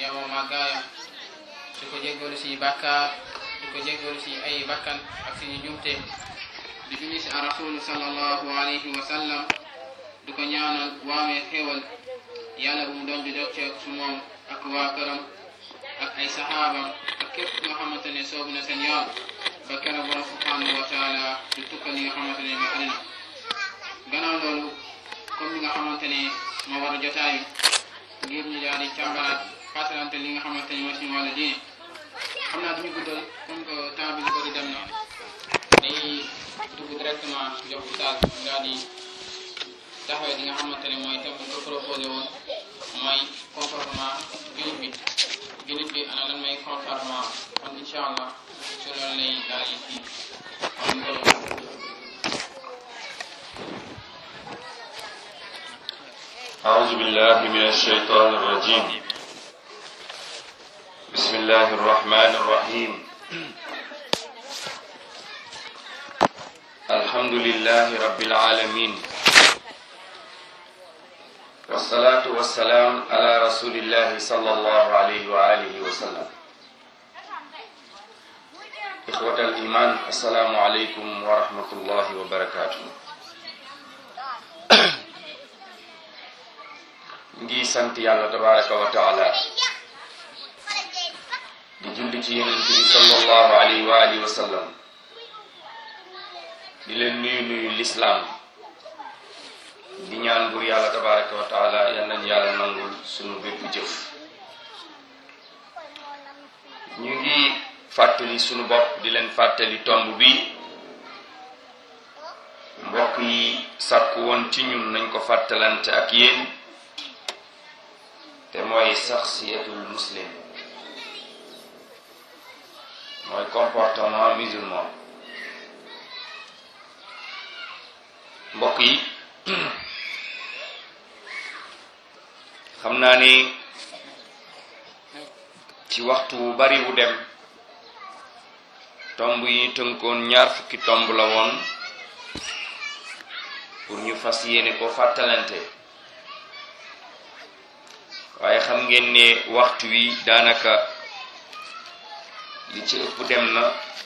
yamoo màggaayam di ko jéggalu si bàkkaar di ko jéggalu si ay bakkan ak suñu jumte di julli si rasulu sallallahu alayhi wa sallam di ko ñaanal waamee xéwal yàlla bu mu doon di dog ceeg su moom ak waa këram ak ay saxaabam ak képp nga xamante ne soobu na seen yoon ba keroog borom subhanahu wa taala di tukkal li nga xamante ne mooy àddina gannaaw loolu comme li nga xamante ne moo war a jotaayu ngir ñu daal di càmbaraat fàttalante li nga xamante ne mooy suñu wàllu diine xam naa duñu guddal comme que temps bi ñu bëri dem na dañuy dugg directement jox oustaz mu daal di taxawee li nga xamante ne mooy thème bu ko proposé woon mooy comportement jullit bi jullit bi ana lan mooy comportement kon incha allah su loolu lay daal di kii kon أعوذ بالله من الشيطان الرجيم بسم الله الرحمن الرحيم الحمد لله رب العالمين والصلاة والسلام على رسول الله صلى الله عليه وآله وسلم إخوة الإيمان السلام عليكم ورحمة الله وبركاته ngi sant yàlla tabaraka wa taala di julli ci yonent bi sallallahu alayhi wa alihi wa sallam di leen nuyu nuyu lislaam di ñaan bur yàlla tabaraka wa taala yal nañ yàlla nangul sunu bépp jëf ñu ngi fàttali sunu bopp di leen fàttali tomb bi mbokk yi sàkku woon ci ñun nañ ko fàttalante ak yéen te mooy saxsiyatul muslim mooy comportement musulman mbokk yi xam naa ni ci waxtu wu bari wu dem tomb yi ñu tënkoon ñaar fukki tomb la woon pour ñu fas yéene ko fàttalante waaye xam ngeen ne waxtu wi daanaka li ci ëpp dem na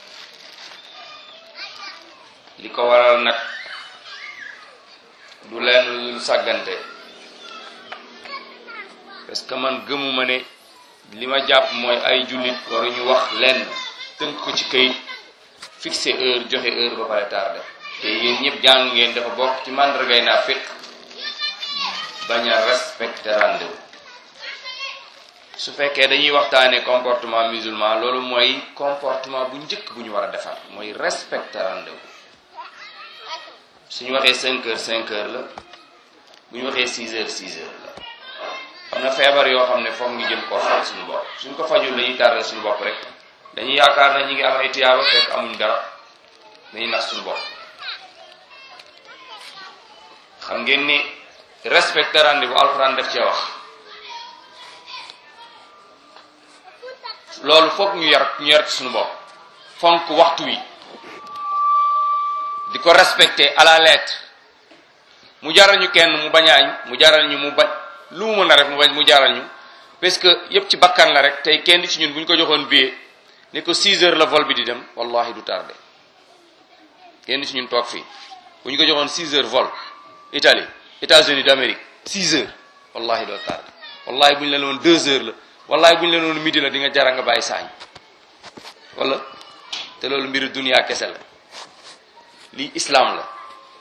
li ko waral nag du leen lu sàggante parce que man gëmuma ne li ma jàpp mooy ay jullit waruñu wax lenn tënk ko ci kayit fixé heure joxe heure ba pare tardé te yéen ñëpp jàng ngeen dafa bokk ci màndargay naa fekk bañ a respecté rendez-vous su fekkee dañuy waxtaanee comportement musulman loolu mooy comportement bu njëkk bu ñu war a defar mooy respecter rendez-vous suñu waxee 5 heures 5 heures la bu ñu waxee 6 heures 6 heures la am na feebar yoo xam ne foog ñu jëm koo faj suñu bopp suñ ko fajul dañuy tardé suñu bopp rek dañuy yaakaar na ñi ngi am ay tiyaaba fekk amuñ dara dañuy nax suñu bopp xam ngeen ni respecter rendez-vous alxuraan def cee wax loolu foog ñu yar ñu yar ci suñu bopp fonk waxtu wi di ko respecter à la lettre mu jaral ñu kenn mu bañ a añ mu jaral ñu mu bañ lu mu mën a rek mu bañ mu jaral ñu parce que yëpp ci bakkan la rek tey kenn ci ñun bu ñu ko joxoon billet ne ko 6 heures la vol bi di dem wallahi du tardé kenn ci ñun toog fii bu ñu ko joxoon 6 heures vol Italie États-Unis d'Amérique 6 heures wallahi doo tardé wallahi bu ñu leen woon 2 heures la wallahi bu ñu leen woon midi la di nga jara nga bàyyi saañ wala te loolu mbiru dunia kese la lii islam la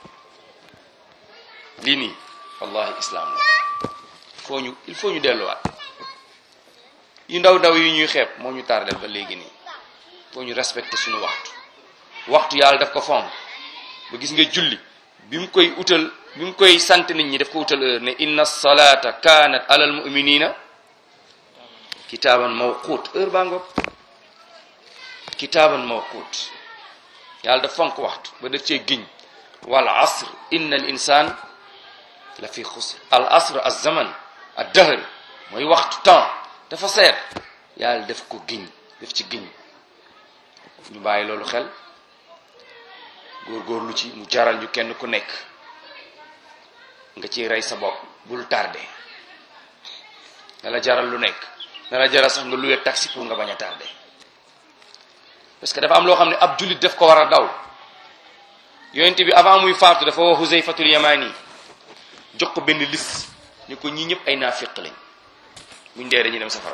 lii nii wallahi islam la foo ñu il faut ñu delluwaat yu ndaw ndaw yi ñuy xeeb moo ñu tardel ba léegi nii foo ñu respecté suñu waxtu waxtu yàlla daf ko fonk ba gis nga julli bi mu koy utal bi mu koy sant nit ñi daf ko utal heure ne inna salata kanat alal muminina kitaaban mawquut heure baa ngoog kitaaban mawquut yàlla daf fonk waxtu ba def cee giñ wal asr inna al insan la fi xusr al asr az zaman ad dahr mooy waxtu temps dafa seet yàlla def ko giñ def ci giñ ñu bàyyi loolu xel góorgóorlu ci mu jaral ñu kenn ku nekk nga ciy rey sa bopp bul tardé nga la jaral lu nekk dana jara sax nga luwee taxi pour nga bañ a tardé parce que dafa am loo xam ne ab jullit daf ko war a daw yonent bi avant muy faatu dafa wax Huzayfatul Yamani jox ko benn liste ñu ko ñii ñëpp ay naafiq lañ buñ dee dañuy dem safara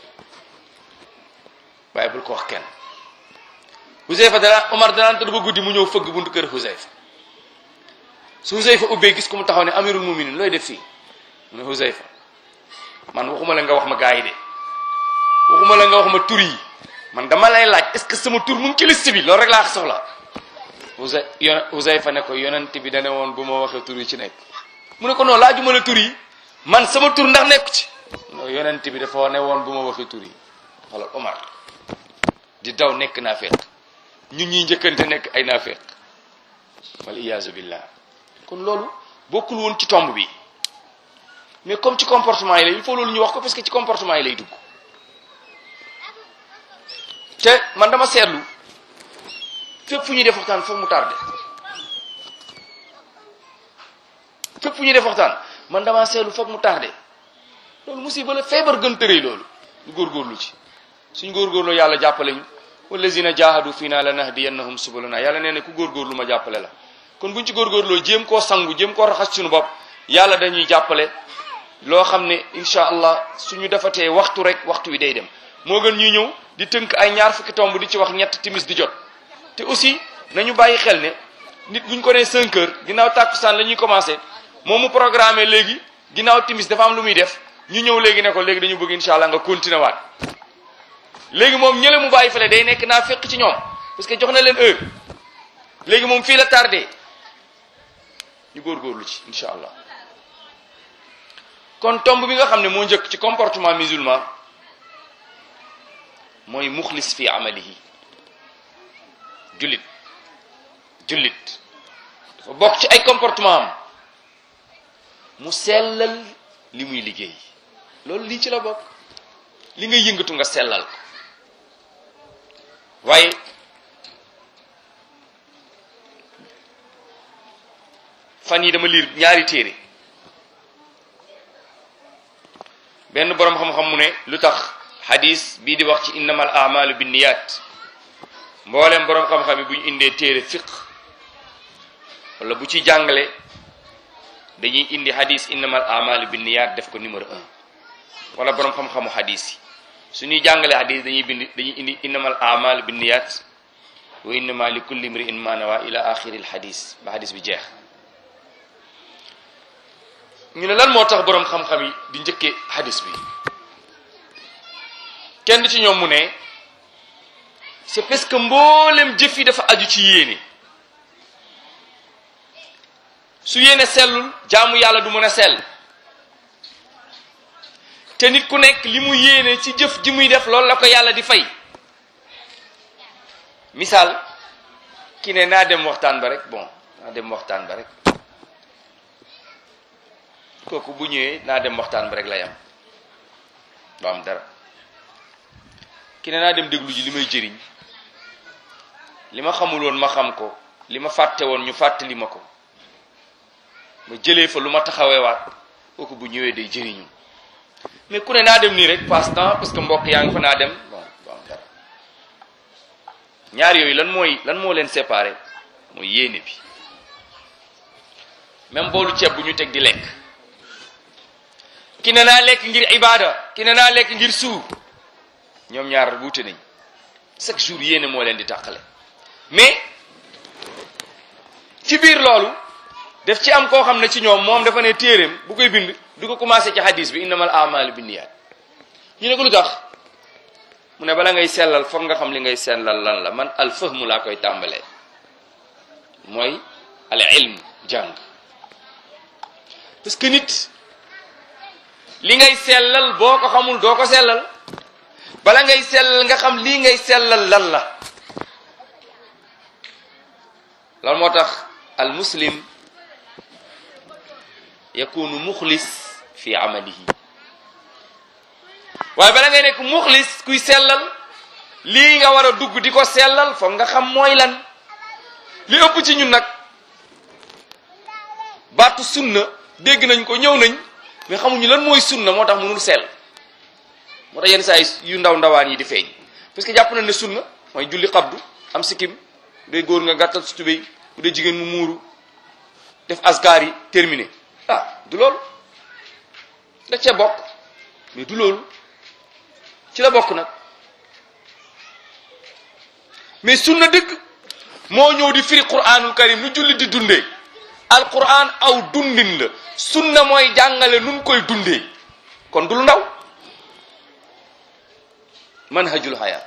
waaye bul ko wax kenn Huzayfa dana Omar danaan tëdd ba guddi mu ñëw fëgg buntu kër Huzayfa su Huzayfa ubbee gis ko mu taxaw ne amirul muminin looy def fii mu ne Huzayfa man waxuma la nga wax ma gaa yi de waxuma la nga wax ma tur yi man dama lay laaj est-ce que sama tur mu ngi ci liste bi loolu rek laa soxla Huzay yon Huzayfa ne ko yonent bi dane woon bu ma waxee tur yi ci nekk mu ne ko non laajuma la tur yi man sama tur ndax nekku ci non yonent bi dafa ne woon bu ma waxee tur yi xoolal Omar di daw nekk naafeq ñun ñuy njëkkante nekk ay naafeq wal iyaazu billah kon loolu bokkul woon ci tomb bi mais comme ci comportement yi la il faut loolu ñu wax ko parce que ci comportement yi lay dugg te man dama seetlu fépp fu ñuy def waxtaan foog mu tardé fépp fu ñuy def waxtaan man dama seetlu foog mu tardé loolu musiba la feebar gën tërëy loolu ñu góorgóorlu ci suñ góorgóorloo yàlla jàppale ñu wallazina jahadu fii naa lanahdiyannahum subulana yàlla nee na ku góorgóorlu ma jàppale la kon buñ ci góorgóorloo jéem koo sangu jéem koo raxas suñu bopp yàlla dañuy jàppale loo xam ne incha allah suñu defatee waxtu rek waxtu wi day dem moo gën ñuy ñëw di tënk ay ñaar fukki tomb di ci wax ñett timis di jot te aussi nañu bàyyi xel ne nit buñ ko nee 5 heures ginnaaw tàkkusaan la ñuy commencé moom mu programmé léegi ginnaaw timis dafa am lu muy def ñu ñëw léegi ne ko léegi dañu bëgg incha allah nga continuer waat léegi moom ñële mu bàyyi fale day nekk naa fekk ci ñoom parce que jox na leen heure léegi moom fii la tardé ñu góorgóorlu ci incha allah kon tomb bi nga xam ne moo njëkk ci comportement musulman mooy muxlis fi amalihi jullit jullit dafa bokk ci ay comportement am mu sellal li muy liggéey loolu lii ci la bokk li nga yëngatu nga sellal ko waaye fan yi dama liir ñaari téere benn boroom xam-xam mu ne lu tax xadis bii di wax ci innamal amalu binniyat mboolem boroom xam-xam yi bu ñu indee téere fiq wala bu ci jàngale dañuy indi xadis innamal amalu binniyat def ko numéro un wala boroom xam-xamu xadis yi suñuy jàngale xadis dañuy bind dañuy indi innamal amalu binniyat wa innama li kulli imri'in ma nawa ila axiri al xadis ba xadis bi jeex ñu ne lan moo tax boroom xam-xam yi di njëkkee hadis bi kenn ci ñoom mu ne c'est parce que mboolem jëf yi dafa aju ci yéene su yéene sellul jaamu yàlla du mën a sell te nit ku nekk li mu yéene ci jëf ji muy def loolu la ko yàlla di fay misaal ki ne naa dem waxtaan ba rek bon naa dem waxtaan ba rek kooku bu ñëwee naa dem waxtaan ba rek lay am du am dara ki ne naa dem déglu ji li may jëriñ li ma xamul woon ma xam ko li ma fàtte woon ñu fàttali ma ko ma jëlee fa lu ma taxaweewaat kooku bu ñëwee day jëriñu mais ku ne naa dem nii rek passe temps parce que mbokk yaa ngi fa naa dem bon du am dara ñaar yooyu lan mooy lan moo leen séparé mooy yéene bi même boolu ceeb bu ñu teg di lekk ki ne naa lekk ngir ibada ki ne naa lekk ngir suur ñoom ñaar wuute nañ chaque jour yéene moo leen di tàqale mais ci biir loolu def ci am koo xam ne ci ñoom moom dafa ne téeréem bu koy bind du ko commencé ci hadis bi innamal amalu binniyat ñu ne ko lu tax mu ne bala ngay sellal foog nga xam li ngay sellal lan la man al fahmu laa koy tàmbalee mooy al ilm jàng parce que nit li ngay sellal boo ko xamul doo ko sellal bala ngay sellal nga xam lii ngay sellal lan la loolu moo tax al muslim yakunu muxlis fi amalihi waaye bala ngay nekk muxlis kuy sellal lii nga war a dugg di ko sellal foog nga xam mooy lan li ëpp ci ñun nag baatu sunna dégg nañ ko ñëw nañ mais xamuñu lan mooy sunna moo tax mënul sell moo tax yenn saa yi yu ndaw ndawaan yi di feeñ parce que jàpp na ne sunna mooy julli xabdu am sikkim bu dee góor nga gàttal su tubéy bu dee jigéen mu muuru def askar yi terminé ah du loolu da cee bokk mais du loolu ci la bokk nag mais sunna dëgg moo ñëw di firi quranul karim lu julli di dundee alquran aw dundin la sunna mooy jàngale nun koy dundee kon du lu ndaw manhajul haya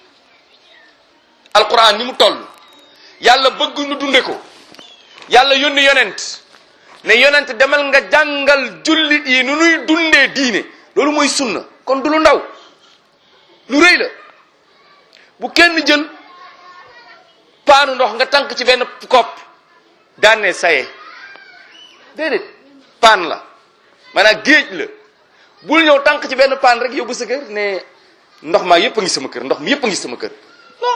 alquran ni mu toll yàlla bëgg nu dunde ko yàlla yónni yonent ne yonent demal nga jàngal jullit yi nu nuy dundee diine loolu mooy sunna kon du lu ndaw lu rëy la bu kenn jël paanu ndox nga tànk ci benn kopp daane saye déedéet paan la maanaam géej la bul ñëw tànk ci benn paan rek yóbbu sa kër ne ndox maa yépp a ngi sama kër ndox mi yépp a ngi sama kër non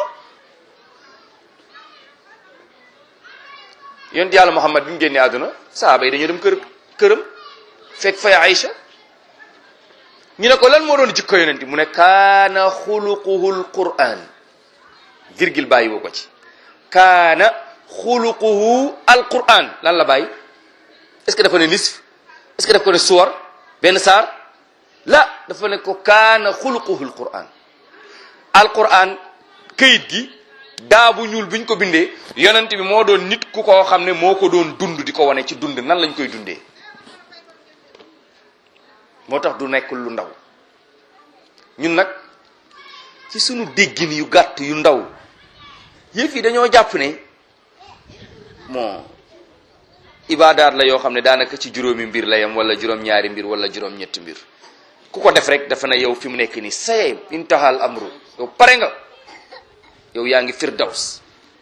yonent yàlla Muhammad bi mu génnee àdduna sahaaba yi dañoo dem kër këram fekk fay Aïcha ñu ne ko lan moo doon jikko yonent mu ne kaana xuluquhul quran virgule bàyyi woo ko ci kaana xuluquhu al quran lan la bàyyi est-ce que dafa ne nisf est-ce que dafa ko ne suwar benn saar la dafa ne ko kaana xuluquhul quran al quran këyit gi daa bu ñuul bi ñu ko bindee yonent bi moo doon nit ku koo xam ne moo ko doon dund di ko wane ci dund nan lañ koy dundee moo tax du nekk lu ndaw ñun nag ci sunu déggin yu gàtt yu ndaw yëf yi dañoo jàpp ne bon ibaadaat la yoo xam ne daanaka ci juróomi mbir la yam wala juróom-ñaari mbir wala juróom-ñetti mbir ku ko def rek dafa ne yow fi mu nekk nii saye intahal amru yow pare nga yow yaa ngi firdaws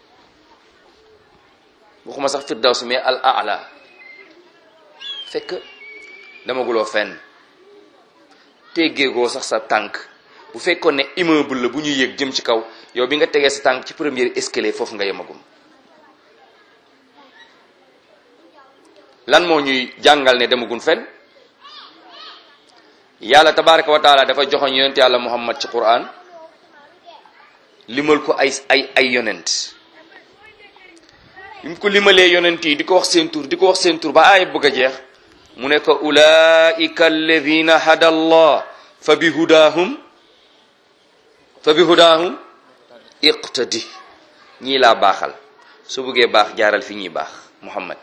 waxuma sax firdaws mais al ala fekk damaguloo fenn teggeegoo sax sa tànk bu fekkoon ne immeuble la bu ñuy yëg jëm ci kaw yow bi nga tegee sa tànk ci premier escalier foofu nga yemagum lan moo ñuy jàngal ne demagun fenn yàlla tabaraka wa taala dafa joxoñ yonent yàlla muhammad ci quran limal ko ay ay ay yonent bi mu ko limalee yonent yi di ko wax seen tur di ko wax seen tur ba aay bëgg a jeex mu ne ko ulaika alladina hada allah fa bi hudahum fa bi hudahum iqtadi ñii laa baaxal soo bëggee baax jaaral fi ñuy baax muhammad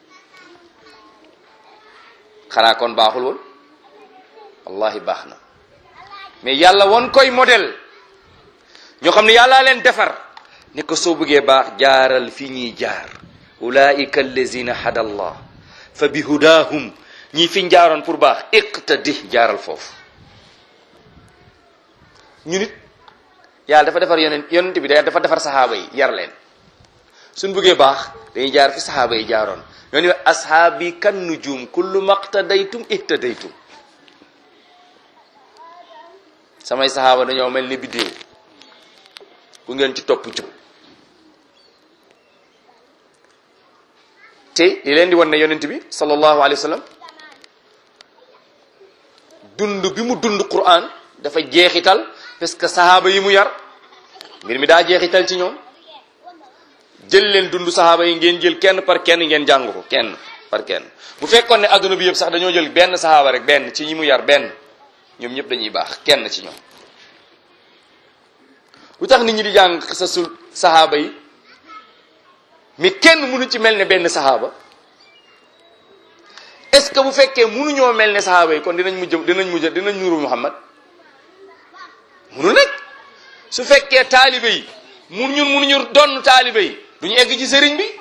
xanaa kon baaxul woon wallahi baax na mais yàlla won koy modèle ñoo xam ne yàllaa leen defar ne ko soo bëggee baax jaaral fi ñuy jaar ulaika allazina hada allah fa bi hudahum ñii fi jaaroon pour baax iqtadi jaaral foofu ñu nit yàlla dafa defar yonent yonent bi dafa defar saxaaba yi yar leen suñ bëggee baax dañuy jaar fi saxaaba yi jaaroon ñoo ni ashaabi kan nujum kullu maqtadaytum ihtadaytum samay saxaaba dañoo mel ni biddéew bu ngeen ci topp jub te li leen di wan ne yonent bi sallallahu alayhi wa sallam dund bi mu dund Qur'an dafa jeexital parce que saxaaba yi mu yar mbir mi daa jeexital ci ñoom jël leen dund saxaaba yi ngeen jël kenn par kenn ngeen jàng ko kenn par kenn bu fekkoon ne adduna bi yëpp sax dañoo jël benn saxaaba rek benn ci ñi mu yar benn ñoom ñëpp dañuy baax kenn ci ñoom lu tax nit ñi di jàng sa sul saxaaba yi mais kenn mënu ci mel ne benn saxaaba est-ce que bu fekkee mënuñoo mel ne saxaaba yi kon dinañ mujj dinañ mujj dinañ nuru Muhammad munu nekk su fekkee taalibe yi mun ñun munuñu donn taalibe yi duñu egg ci sëriñ bi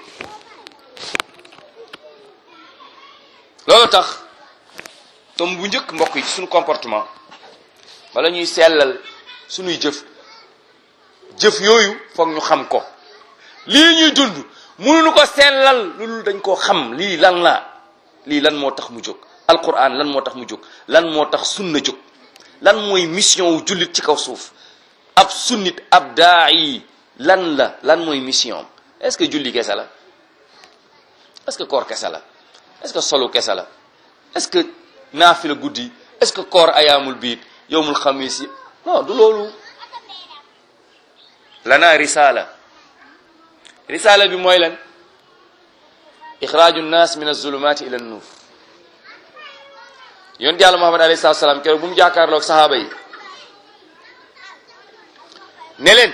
loolu tax tom bu njëkk mbokk yi ci suñu comportement wala ñuy sellal suñuy jëf jëf yooyu foog ñu xam ko lii ñuy dund mënuñu ko sellal loolu dañ koo xam lii lan la lii lan moo tax mu jóg alquran lan moo tax mu jóg lan moo tax sunna jóg lan mooy mission wu jullit ci kaw suuf ab sunnit ab daa'i lan la lan mooy mission est-ce que julli kese la est-ce que koor kese la est-ce que solu kese la est-ce que naafila guddi est-ce que koor ayaamul biit yowmul xamis yi non du loolu lana risala risala bi mooy lan ixraaju nnaas min azulumati ila nuur yonent yàlla muhammad alayhi salatu salaam keroog bu mu jàkkaarloog sahaaba yi ne leen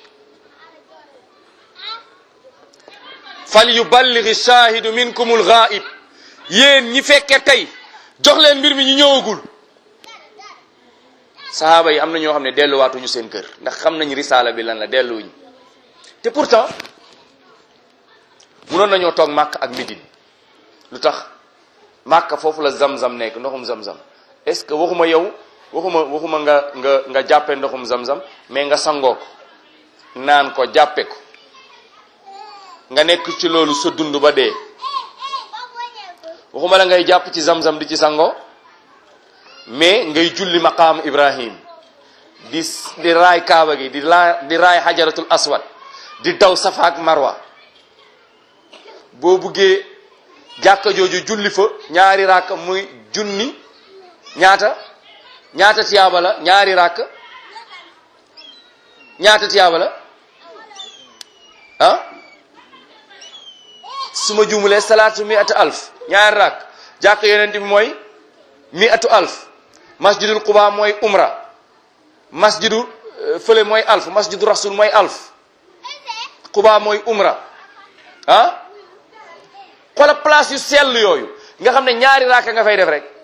fal yuballighi shaahidu minkumul ghaib yéen ñi fekke tey jox leen mbir mi ñu ñëwagul sahaaba yi am na ñoo xam ne delluwaatuñu seen kër ndax xam nañ risaala bi lan la delluwuñu te pourtant munoon nañoo toog màkk ak midin lu tax màkk foofu la zam-zam nekk ndoxum zam-zam est-ce que waxuma yow waxuma waxuma nga nga nga jàppe ndoxum zam-zam mais nga sangoo ko naan ko jàppe ko nga nekk ci loolu sa dund ba dee waxuma la ngay jàpp ci zam-zam di ci sangoo mais ngay julli maqaam ibrahim di di raay kaaba gi di laa di raay xajaratul aswad di daw safa ak marwa boo buggee jàkka jooju julli fa ñaari ràkk muy junni ñaata ñaata tiyaaba la ñaari ràkk ñaata tiyaaba la ah su ma juumulee salaatu mi atu alf ñaari ràkk jàkka yonent bi mooy mi atu alf masjidul quba mooy umra masjidu fële mooy alf masjidu rasul mooy alf quba mooy umra ah xoolal place yu sell yooyu nga xam ne ñaari raaka nga fay def rek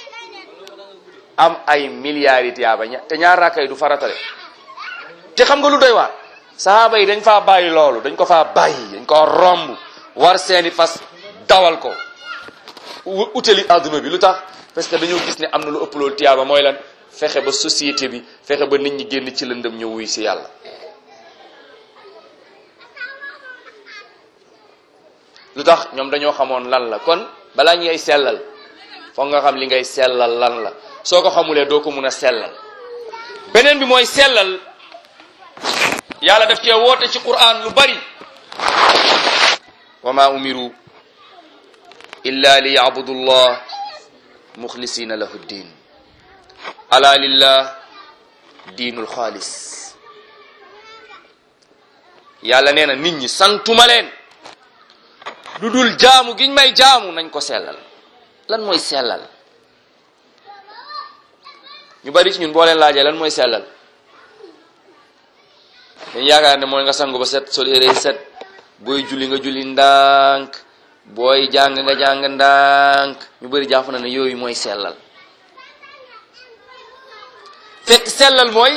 am ay milliards yi tiyaaba ña te ñaari raaka yi du faratale te xam nga lu doy waar sahaaba yi dañ faa bàyyi loolu dañ ko faa bàyyi dañ ko romb war seeni fas dawal ko utali adduna bi lu tax parce que dañoo gis ne am na lu ëpp loolu tiyaaba mooy lan fexe ba société bi fexe ba nit ñi génn ci lëndëm ñëw wuy si yàlla lu tax ñoom dañoo xamoon lan la kon balaa ngay sellal foog nga xam li ngay sellal lan la soo ko xamulee doo ko mun a sellal beneen bi mooy sellal yàlla daf cee woote ci quran lu bari wa ma umiru illa li yabudu llah muxlisina lahu ddin ala lillah diinul xaalis yàlla nee na nit ñi santuma leen lu dul jaamu giñ may jaamu nañ ko sellal lan mooy sellal ñu bari ci ñun boo leen laajee lan mooy sellal dañ yaakaar ne mooy nga sangu ba set sol yére set booy julli nga julli ndànk booy jàng nga jàng ndànk ñu bari jàpp na ne yooyu mooy sellal fekk sellal mooy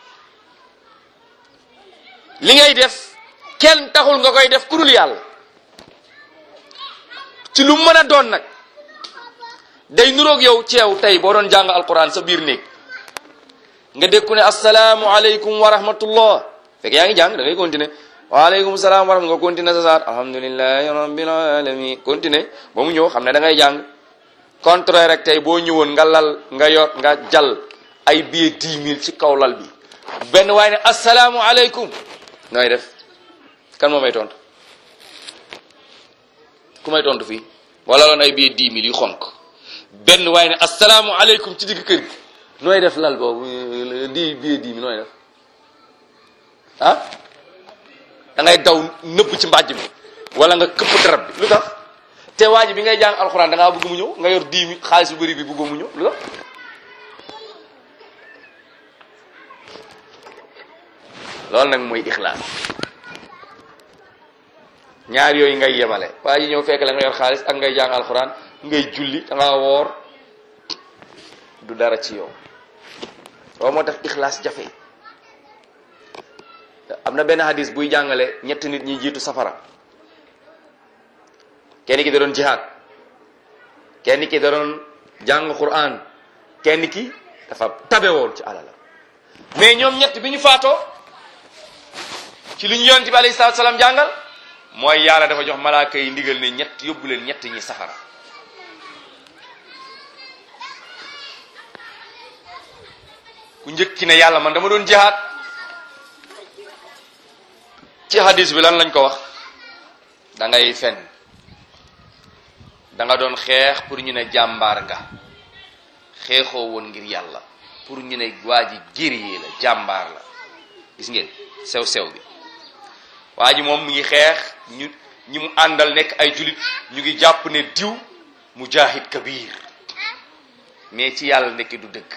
li ngay def kenn taxul nga koy def ku dul yàlla ci lu mën a doon nag day nuroog yow ceew tey boo doon jàng alquran sa biir néeg nga dékku ne asalaamu aleykum wa rahmatullah fekk yaa ngi jàng da ngay continuer waaleykum salaam wa rahmatullah nga continuer sa saar alhamdulillahi rabbil alamin continuer ba mu ñëw xam ne da ngay jàng contraire rek tey boo ñëwoon nga lal nga yor nga jal ay billet dix mille ci kaw lal bi benn waaye ne asalaamu aleykum nooy def kan moo may tontu ku may tontu fii wala loon ay billet dix mille yu xonk benn waaye ne asalaamu aleykum ci digg kër gi nooy def lal boobu di billet dix mille nooy def ah da ngay daw nëbb ci mbàjj mi wala nga këpp darab bi lu tax te waa ji bi ngay jàng alxuraan da ngaa bëgg mu ñëw nga yor dix mille xaalis bu bëri bi bëggoo mu ñëw lu tax loolu nag mooy ixlaas ñaar yooyu ngay yemale waa ji ñëw fekk la nga yor xaalis ak ngay jàng alxuraan ngay julli da ngaa woor du dara ci yow loolu moo tax ixlaas jafe am na benn hadis buy jàngale ñetti nit ñi jiitu safara kenn ki da doon jihaad kenn ki da doon jàng quran kenn ki dafa tabe woon ci alalam mais ñoom ñett bi ñu faatoo ci li ñu yonent bi alayhi salaatu salaam jàngal mooy yàlla dafa jox malaaka yi ndigal ne ñett yóbbu leen ñett ñi safara ku njëkki ne yàlla man dama doon jihaad ci hadis bi lan lañ ko wax da ngay fen da nga doon xeex pour ñu ne jàmbaar nga xeexoo woon ngir yàlla pour ñu ne waa ji guerrier la jàmbaar la gis ngeen sew sew bi waa ji moom mu ngi xeex ñu ñi mu àndal nekk ay julit ñu ngi jàpp ne diw mujahid kabir mais ci yàlla nekk du dëgg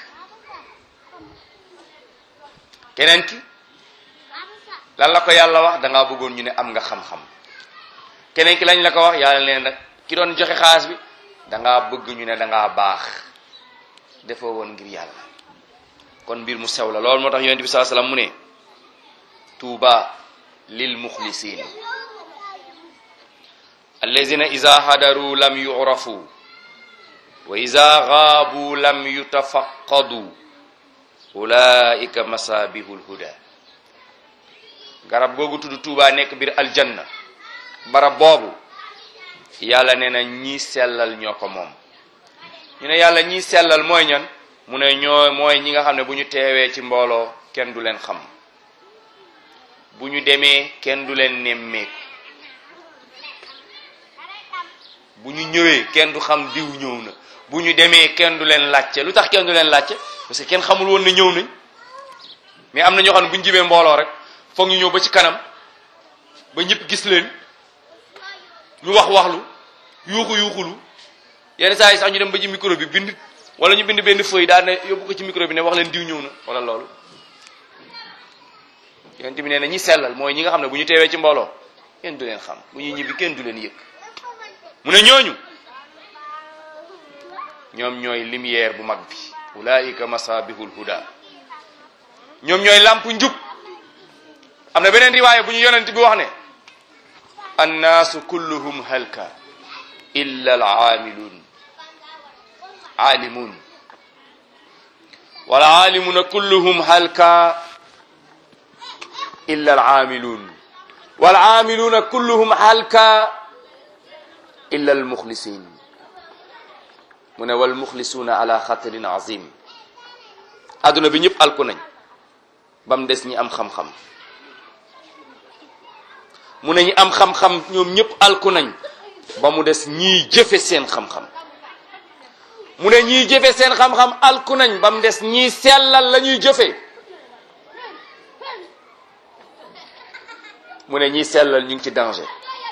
keneen ki lan la ko yàlla wax da ngaa bëggoon ñu ne am nga xam-xam keneen ki lañ la ko wax yàlla leen nag ki doon joxe xaas bi da ngaa bëgg ñu ne da ngaa baax defoo woon ngir yàlla kon mbir mu sew la loolu moo tax yonent bi saa salaam mu ne tuuba lil muxlisin allazina ida hadaru lam yurafu wa ida gaabu lam yutafaqadu ulaika masabihul huda garab googu tudd tuuba nekk biir aljanna barab boobu yàlla nee na ñii sellal ñoo ko moom ñu ne yàlla ñii sellal mooy ñan mu ne ñoo mooy ñi nga xam ne bu ñu teewee ci mbooloo kenn du leen xam bu ñu demee kenn du leen nemmeeku bu ñu ñëwee kenn du xam diw ñëw na bu ñu demee kenn du leen laajte lu tax kenn du leen laajte parce que kenn xamul woon ne ñëw nañ mais am na ñoo xam ne bu ñu jibee mbooloo rek foog ñu ñëw ba ci kanam ba ñëpp gis leen ñu wax waxlu yuuxu yuuxulu yenn saa yi sax ñu dem ba ci micro bi bind wala ñu bind benn feuille daal ne yóbbu ko ci micro bi ne wax leen diw ñëw na wala loolu yonent bi nee na ñi sellal mooy ñi nga xam ne bu ñu teewee ci mbooloo kenn du leen xam bu ñuy ñibbi kenn du leen yëg mu ne ñooñu ñoom ñooy lumière bu mag bi ulaika masabihul huda ñoom ñooy làmp njub am na beneen riwaaya bu ñu yonent bi wax ne annaasu kulluhum halka illa al aamilun aalimun wal aalimuna kulluhum halka illa al aamilun wal aamiluna kulluhum halka illa al muxlisin mu ne wal muxlisuuna ala xatarin azim adduna bi ñëpp alku nañ ba mu des ñi am xam-xam mu ne ñi am xam-xam ñoom ñëpp alku nañ ba mu des ñiy jëfe seen xam-xam mu ne ñiy jëfe seen xam-xam alku nañ ba mu des ñiy sellal la ñuy jëfe mu ne ñiy sellal ñu ngi ci danger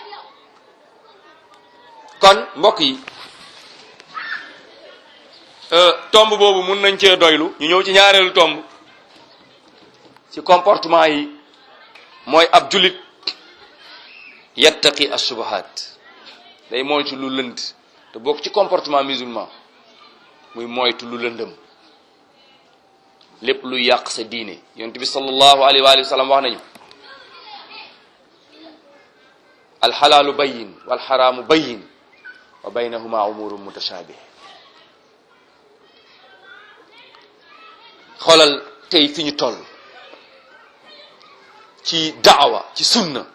kon mbokk yi tomb boobu mun nañ cee doylu ñu ñëw ci ñaareelu tomb ci comportement yi mooy ab jullit yattaqi assubahat day moytu lu lënd te bokk ci comportement musulman muy moytu lu lëndëm lépp lu yàq sa diine yonent bi sallallahu alayhi wa alihi wa sallam wax nañu alxalaalu bayin walxaraamu bayin wa baynahuma umurun mutashabih xoolal tey fi ñu toll ci daawa ci sunna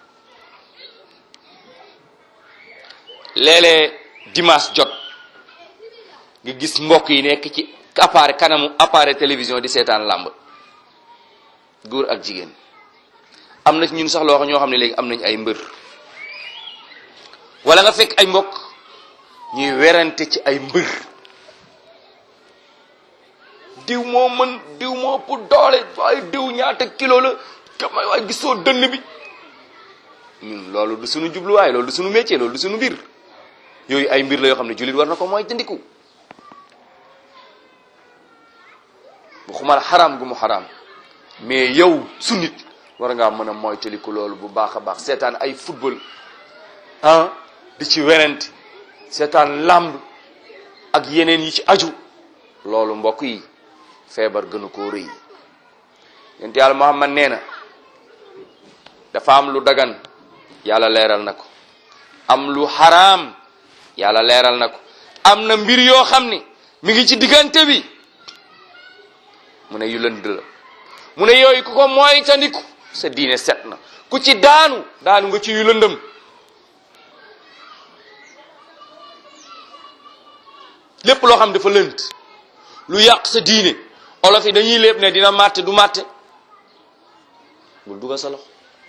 léeg-léeg dimanche jot nga gis mbokk yi nekk ci appareil kanamu appareil télévision di seetaan làmb góor ak jigéen am na ci ñun sax loo xam ñoo xam ne léegi am nañ ay mbër wala nga fekk ay mbokk ñuy werante ci ay mbër diw moo mën diw moo ëpp doole waaye diw ñaata kilo la kamay waaye gisoo dënn bi ñun loolu du suñu jubluwaay loolu du suñu métier loolu du suñu mbir yooyu ay mbir la yoo xam ne jullit war na ko mooy jëndiku bu xumal xaraam gu mu xaraam mais yow su nit war ngaa mën a moytaliku loolu bu baax a baax seetaan ay football ah di ci werante seetaan làmb ak yeneen yi ci aju loolu mbokk yi feebar gënu koo rëy yonent yàlla Muhammad nee na dafa am lu dagan yàlla leeral na ko am lu xaraam yàlla leeral na ko am na mbir yoo xam ni mi ngi ci diggante bi mu ne yu lënd la mu ne yooyu ku ko mooy tandiku sa diine set na ku ci daanu daanu nga ci yu lëndëm lépp loo xam dafa lënd lu yàq sa diine olof yi dañuy lépp ne dina màtte du màtte bul dugal sa loxo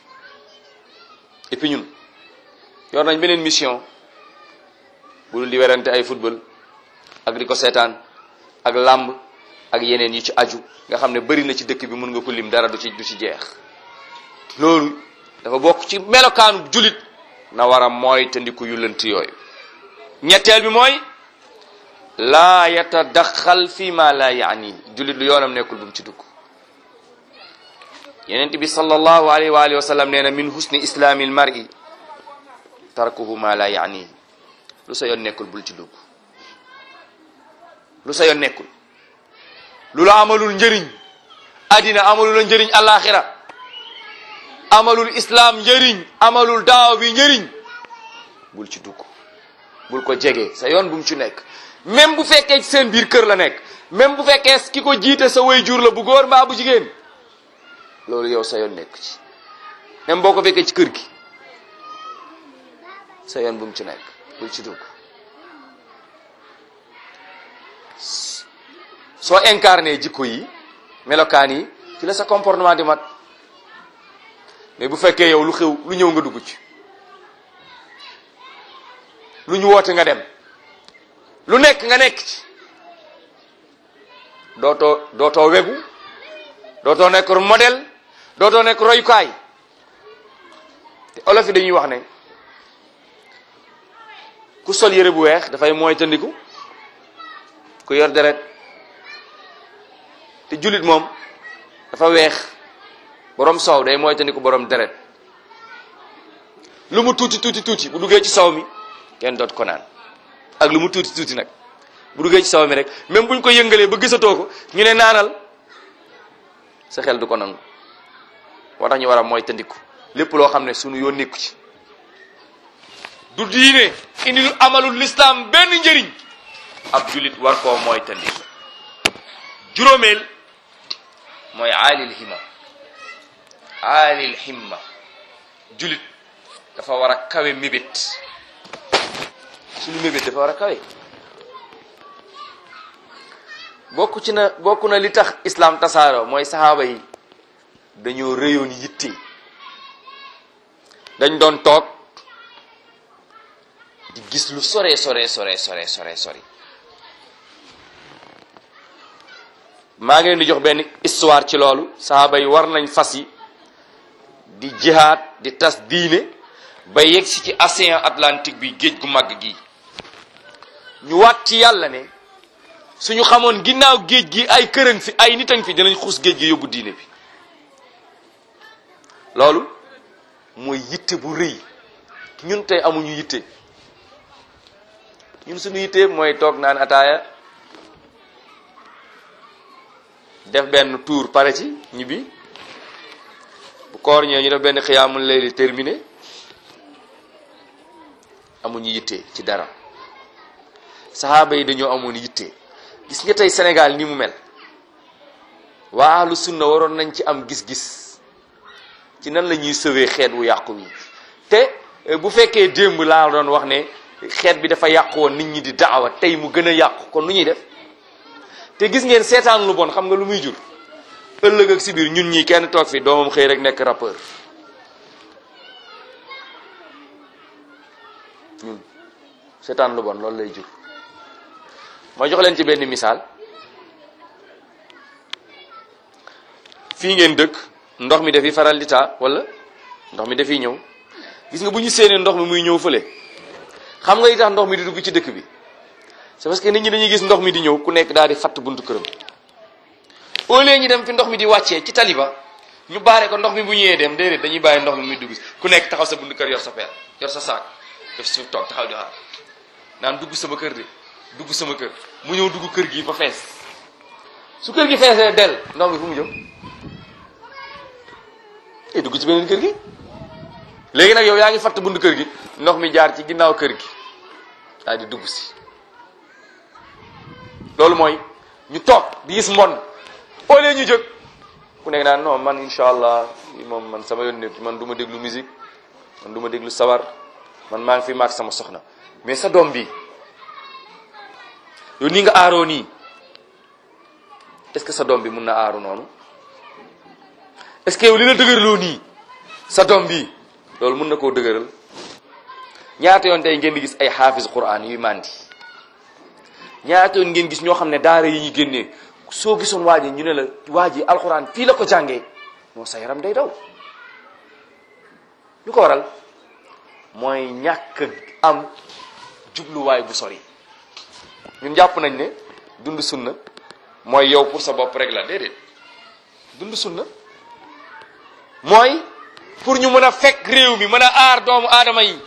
et puis ñun yor nañ beneen mission bu dul di werante ay football ak di ko seetaan ak làmb ak yeneen yu ci aju nga xam ne bari na ci dëkk bi mën nga ko lim dara du ci du ci jeex loolu dafa bokk ci melokaanu julit na war a mooy te ndiku yu lënt yooyu ñetteel bi mooy laa yatadaxal fi ma la yaani julit lu yoonam nekkul bu mu ci dugg yenent bi sallallahu alayhi wa alihi wa sallam nee na min husni islaami l mar'i tarkuhu ma la yaani lu sa yoon nekkul bul ci dugg lu sa yoon nekkul lu la amalul njëriñ addina amalul la njëriñ alaxira amalul islam njëriñ amalul daaw bi njëriñ bul ci dugg bul ko jege sa yoon bu mu ci nekk même bu fekkee ci seen biir kër la nekk même bu fekkee ki ko jiite sa way jur la bu góor mbaa bu jigéen loolu yow sa yoon nekk ci même boo ko fekkee ci kër gi sa yoon bu mu ci nekk bul ci dugg soo incarné jikko yi melokaan yi ci la sa comportement di mat mais bu fekkee yow lu xew lu ñëw nga dugg ci lu ñu woote nga dem lu nekk nga nekk ci dootoo dootoo wegu dootoo nekk modèle dootoo nekk royukaay te olof yi dañuy wax ne ku sol yére bu weex dafay mooy tëndiku ku yor deret te jullit moom dafa weex borom soow day mooy tëndiku borom deret lu mu tuuti tuuti tuuti bu duggee ci soow mi kenn doot ko naan ak lu mu tuuti tuuti nag bu duggee ci soow mi rek même buñ ko yëngalee ba gisatoo ko ñu ne naanal sa xel du ko nangu moo tax ñu war a mooy tëndiku lépp loo xam ne sunu yoon nekku ci du diine indi lu amalul lislaam benn njëriñ ab julit war koo mooy tëndiku juróomeel mooy aalil himma aalil himma julit dafa war a kawe mébét suñu mébét dafa war a kawe bokk ci na bokk na li tax islam tasaaroo mooy saxaaba yi dañoo réyoon yitte dañ doon toog di gis lu sore sore sore sore sore sore maa ngi leen di jox benn histoire ci loolu saxaaba yi war nañ fas yi di jihaad di tas diine ba yegg si ci océan Atlantique bi géej gu màgg gi ñu waat ci yàlla ne suñu xamoon ginnaaw géej gi ay këran fi ay nitan fi dinañ xuus géej gi yóbbu diine bi loolu mooy yitte bu rëy ñun tey amuñu yitte ñun suñu yitte mooy toog naan ataaya def benn tour pare ci ñibbi bu koor ñëwee ñu def benn xiyaamul layli terminé amuñu yitte ci dara saxaaba yi dañoo amoon yitte gis nga tey Sénégal ni mu mel waa ahlu sunna waroon nañ ci am gis-gis ci nan la ñuy sauver xeet wu yàqu wi te bu fekkee démb laa doon wax ne xeet bi dafa yàqu woon nit ñi di daawa tey mu gën a yàqu kon nu ñuy def te gis ngeen seetaan lu bon xam nga lu muy jur ëllëg ak si biir ñun ñii kenn toog fi doomam xëy rek nekk rappeur ñun seetaan lu bon loolu lay jur ma jox leen ci benn misaal fii ngeen dëkk ndox mi dafiy faral di taa wala ndox mi dafiy ñëw gis nga bu ñu séenee ndox mi muy ñëw fële xam nga li tax ndox mi di dugg ci dëkk bi c'est parce que nit ñi dañuy gis ndox mi di ñëw ku nekk daal di fatt buntu këram au lieu ñu dem fi ndox mi di wàccee ci taliba ñu baare ko ndox mi bu ñëwee dem déedéet dañuy bàyyi ndox mi muy dugg ku nekk taxaw sa buntu kër yor sa peel yor sa saak def suuf toog taxaw di xaar naan dugg sama kër de dugg sama kër mu ñëw dugg kër gi ba fees su kër gi feesee del ndox mi fu mu jëm e dugg ci beneen kër gi léegi nag yow yaa ngi fatt buntu kër gi ndox mi jaar ci ginnaaw kër gi daal di dugg si loolu mooy ñu toog di gis mbon au lieu ñu jóg ku nekk naan non man incha allah moom man sama yoon nekk man du ma déglu musique man du ma déglu sabar man maa ngi fi maag sama soxna mais sa doom bi yow nii nga aaroo nii est-ce que sa doom bi mun na aaru noonu est-ce que yow li la dëgërloo nii sa doom bi loolu mun na koo dëgëral ñaata yoon tey ngeen di gis ay xaafis quran yuy mandi ñaata yoon ngeen gis ñoo xam ne daara yi ñu génnee soo gisoon waa ji ñu ne la waa ji alxuraan fii la ko jàngee moo sa yaram day daw lu ko waral mooy ñàkk am jubluwaay bu sori ñun jàpp nañ ne dund sunna mooy yow pour sa bopp rek la déedéet dund sunna mooy pour ñu mën a fekk réew mi mën a aar doomu aadama yi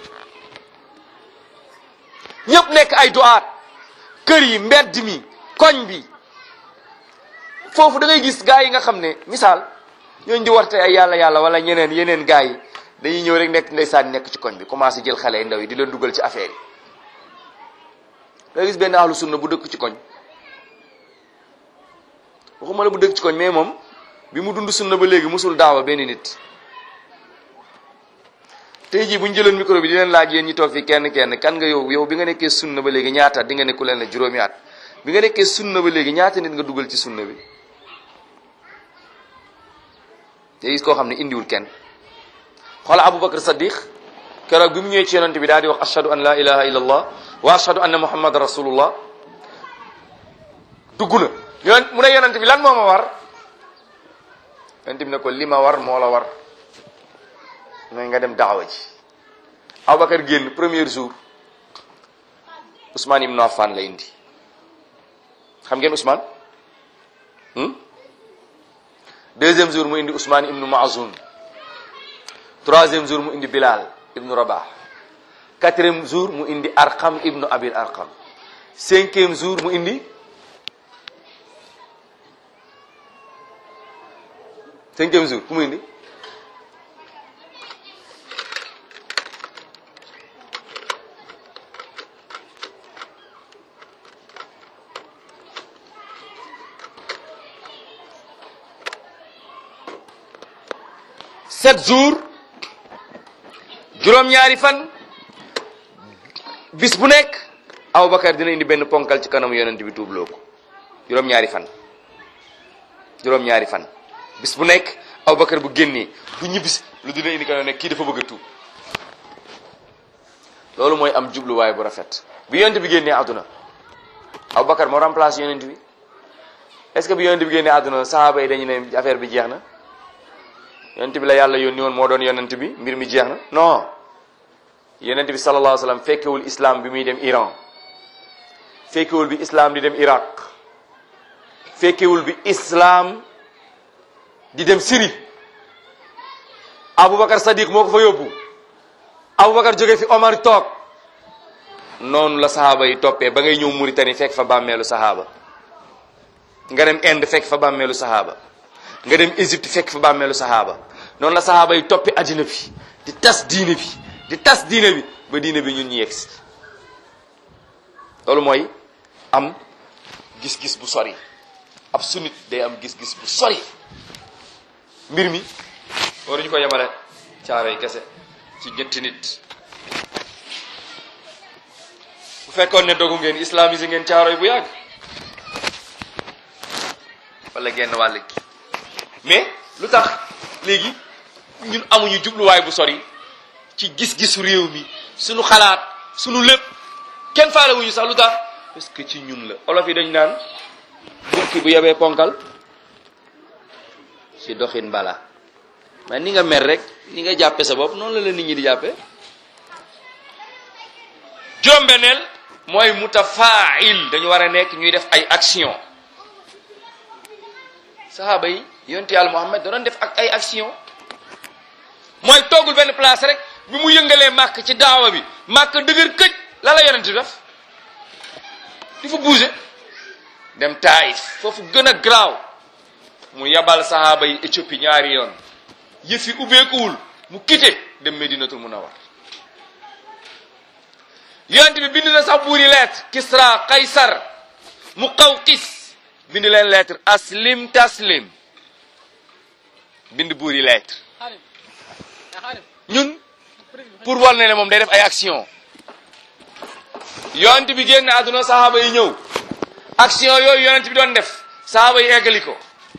ñëpp nekk ay duaat kër yi mbedd mi koñ bi foofu da ngay gis gaa yi nga xam ne misaal ñooñu di warte ay yàlla yàlla wala ñeneen yeneen gaa yi dañuy ñëw rek nekk ndeysaan nekk ci koñ bi commencé jël xale yi ndaw yi di leen dugal ci affaire yi da ngay gis benn ahlu sunna bu dëkk ci koñ waxuma la bu dëkk ci koñ mais moom bi mu dund sunna ba léegi musul daawa benn nit tey jii bu ñu jëloon micro bi di leen laaj yéen ñi toog fi kenn kenn kan nga yow yow bi nga nekkee sunna ba léegi ñaata di nga nekku leen la juróomi at bi nga nekkee sunna ba léegi ñaata nit nga dugal ci sunna bi te gis koo xam ne indiwul kenn xoola Aboubacar Saddiq keroog bi mu ñëwee ci yonent bi daal di wax ashhadu an la ilaha illa allah wa ashhadu anna muhammad rasulullah dugg na yon mu ne yonent bi lan moo ma war yonent bi ne ko li ma war moo la war mooy nga dem daawa ji Aboubacar génn premier jour Ousmane ibn Affan la indi xam ngeen Ousmane deuxième jour mu indi Ousmane ibnu Maazun troisième jour mu indi Bilal ibnu Rabah quatrième jour mu indi Arqam ibnu Abil Arqam cinquième jour mu indi cinquième jour ku mu indi sept jours juróom-ñaari fan bis bu nekk Aboubacar dina indi benn ponkal ci kanamu yonent bi tuubloo ko juróom-ñaari fan juróom-ñaari fan bis bu nekk Aboubacar bu génnee bu ñibbis lu dina indi kanam nekk kii dafa bëgg a tuub loolu mooy am jubluwaay bu rafet bi yonent bi génnee àdduna Aboubacar moo remplace yonent bi est-ce que bi yonent bi génnee àdduna sahaaba yi dañu ne affaire bi jeex na yonent bi la yàlla yónni woon moo doon yonent bi mbir mi jeex na non yonent bi sallallahu alayhi wa sallam fekkewul islam bi muy dem Iran fekkewul bi islam di dem Iraq fekkewul bi islam di dem Syrie Aboubacar Sadiq moo ko fa yóbbu Aboubacar jóge fi Omar toog noonu la sahaaba yi toppee ba ngay ñëw Mauritanie fekk fa bàmmeelu sahaaba nga dem Inde fekk fa bàmmeelu sahaaba nga dem Égypte fekk fa bàmmeelu sahaaba noonu la sahaaba yi toppi addina bi di tas diine bi di tas diine bi ba diine bi ñun ñu yegsi loolu mooy am gis-gis bu sori ab sunnit day am gis-gis bu sori mbir mi waruñu ko yemale caaro yi kese ci ñetti nit bu fekkoon ne dogu ngeen islamisé ngeen caaro yi bu yàgg wala genn wàll gi mais lu tax léegi ñun amuñu jubluwaay bu sori ci gis-gisu réew mi suñu xalaat suñu lépp kenn faale wuñu sax lu tax parce que ci ñun la olof yi dañ naan bukki bu yebee ponkal ci doxin bala mais ni nga mer rek ni nga jàppe sa bopp noonu la la nit ñi di jàppe juróom-benneel mooy mutafail dañu war a nekk ñuy def ay action saxaaba yi yonte yàlla Muhammad da doon def ak ay action mooy toogul benn place rek bi mu yëngalee màkk ci daawa bi màkk dëgër këj la la yonent def di fa bouger dem Taïf foofu gën a garaaw mu yabal saxaaba yi Éthiopie ñaari yoon yëf yi ubbeekuwul mu quitté dem Medinatul Munawwar yonent bi bind na sax buur yi lettre Kisra Kaysar Muqawqis bind leen lettre aslim taslim bind buur yi lettre ñun pour wal ne ne moom day def ay action yonent bi génn àdduna saxaaba yi ñëw action yooyu yonent bi doon def saxaaba yi eggali ko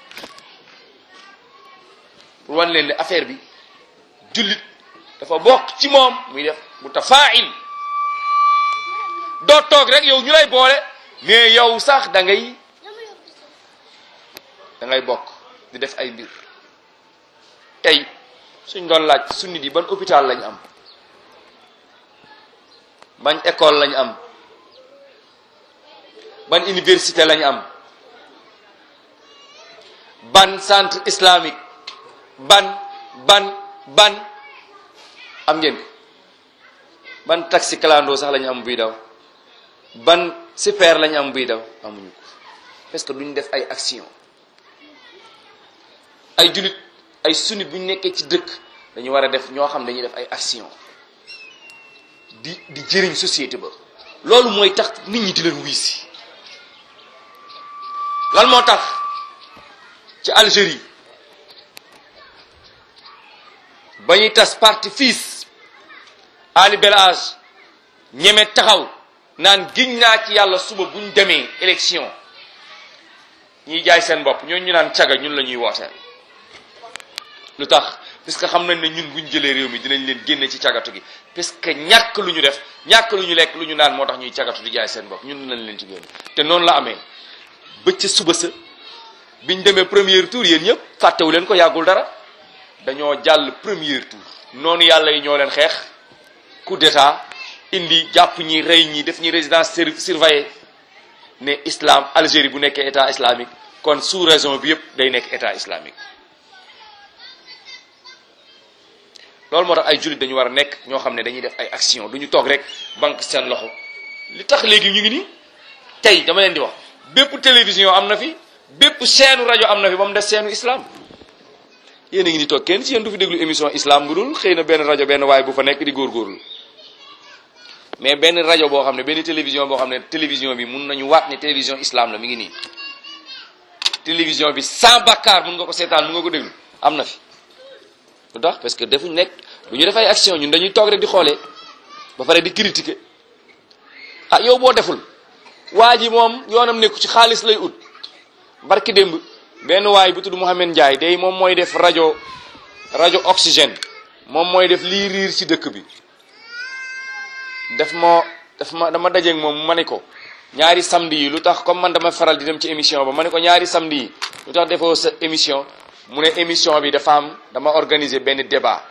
pour wan leen ne affaire bi jullit dafa bokk ci moom muy def bu tafail doo toog rek yow ñu lay boole mais yow sax da ngay da ngay bokk di def ay mbir tey suñ doon laaj sunni yi ban hôpital lañ am ban école lañ am ban université lañ am ban centre islamique ban ban ban am ngeen ko ban taxi clando sax lañu am buy daw ban super lañu am buy daw amuñu ko parce que duñ def ay action ay julit ay sunnit bu ñu nekkee ci dëkk dañu war a def ñoo xam dañuy def ay action di di jëriñ société ba loolu mooy tax nit ñi di leen wuy si lan moo tax ci Algérie ba ñuy tas parti fils Ali Belage ñeme taxaw naan giñ naa ci yàlla suba buñ demee élection ñiy jaay seen bopp ñooñu ñu naan caga ñun la ñuy wooteel lu tax parce que xam nañ ne ñun buñ jëlee réew mi dinañ leen génne ci cagatu gi parce que ñàkk lu ñu def ñàkk lu ñu lekk lu ñu naan moo tax ñuy cagatu di jaay seen bopp ñun dinañ leen ci génne te noonu la amee bëcc suba sa biñ demee premier tour yéen ñëpp fàttewu leen ko yàggul dara dañoo jàll premier tour noonu yàlla yi ñoo leen xeex coup d'état indi jàpp ñi rey ñi def ñi résidence surveillée ne islam Algérie bu nekkee état islamique kon sous raison bi yëpp day nekk état islamique loolu moo tax ay jullit dañu war a nekk ñoo xam ne dañuy def ay action du ñu toog rek banque seen loxo li tax léegi ñu ngi nii tey dama leen di wax bépp télévision am na fi bépp seenu rajo am na fi ba mu des seenu islam yéen a ngi ni toog kenn ci yéen du fi déglu émission islam bu dul xëy na benn rajo benn waay bu fa nekk di góorgóorlu mais benn rajo boo xam ne benn télévision boo xam ne télévision bi mun nañu waat ne télévision islam la mi ngi nii télévision bi sans bakkaar mun nga ko seetaan mun nga ko déglu am na fi lu tax parce que defuñ nekk du ñu def ay action ñun dañuy toog rek di xoolee ba pare di critiquer ah yow boo deful waa ji moom yoonam nekku ci xaalis lay ut barki démb benn waay bu tudd Mouhamed Ndiaye day moom mooy def rajo rajo oxygène moom mooy def lii riir ci dëkk bi def ma daf ma dama dajeeg moom ma ne ko ñaari samedi yi lu tax comme man dama faral di dem ci émission ba ma ne ko ñaari samedi yi lu tax defoo sa émission mu ne émission bi dafa am dama organiser benn débat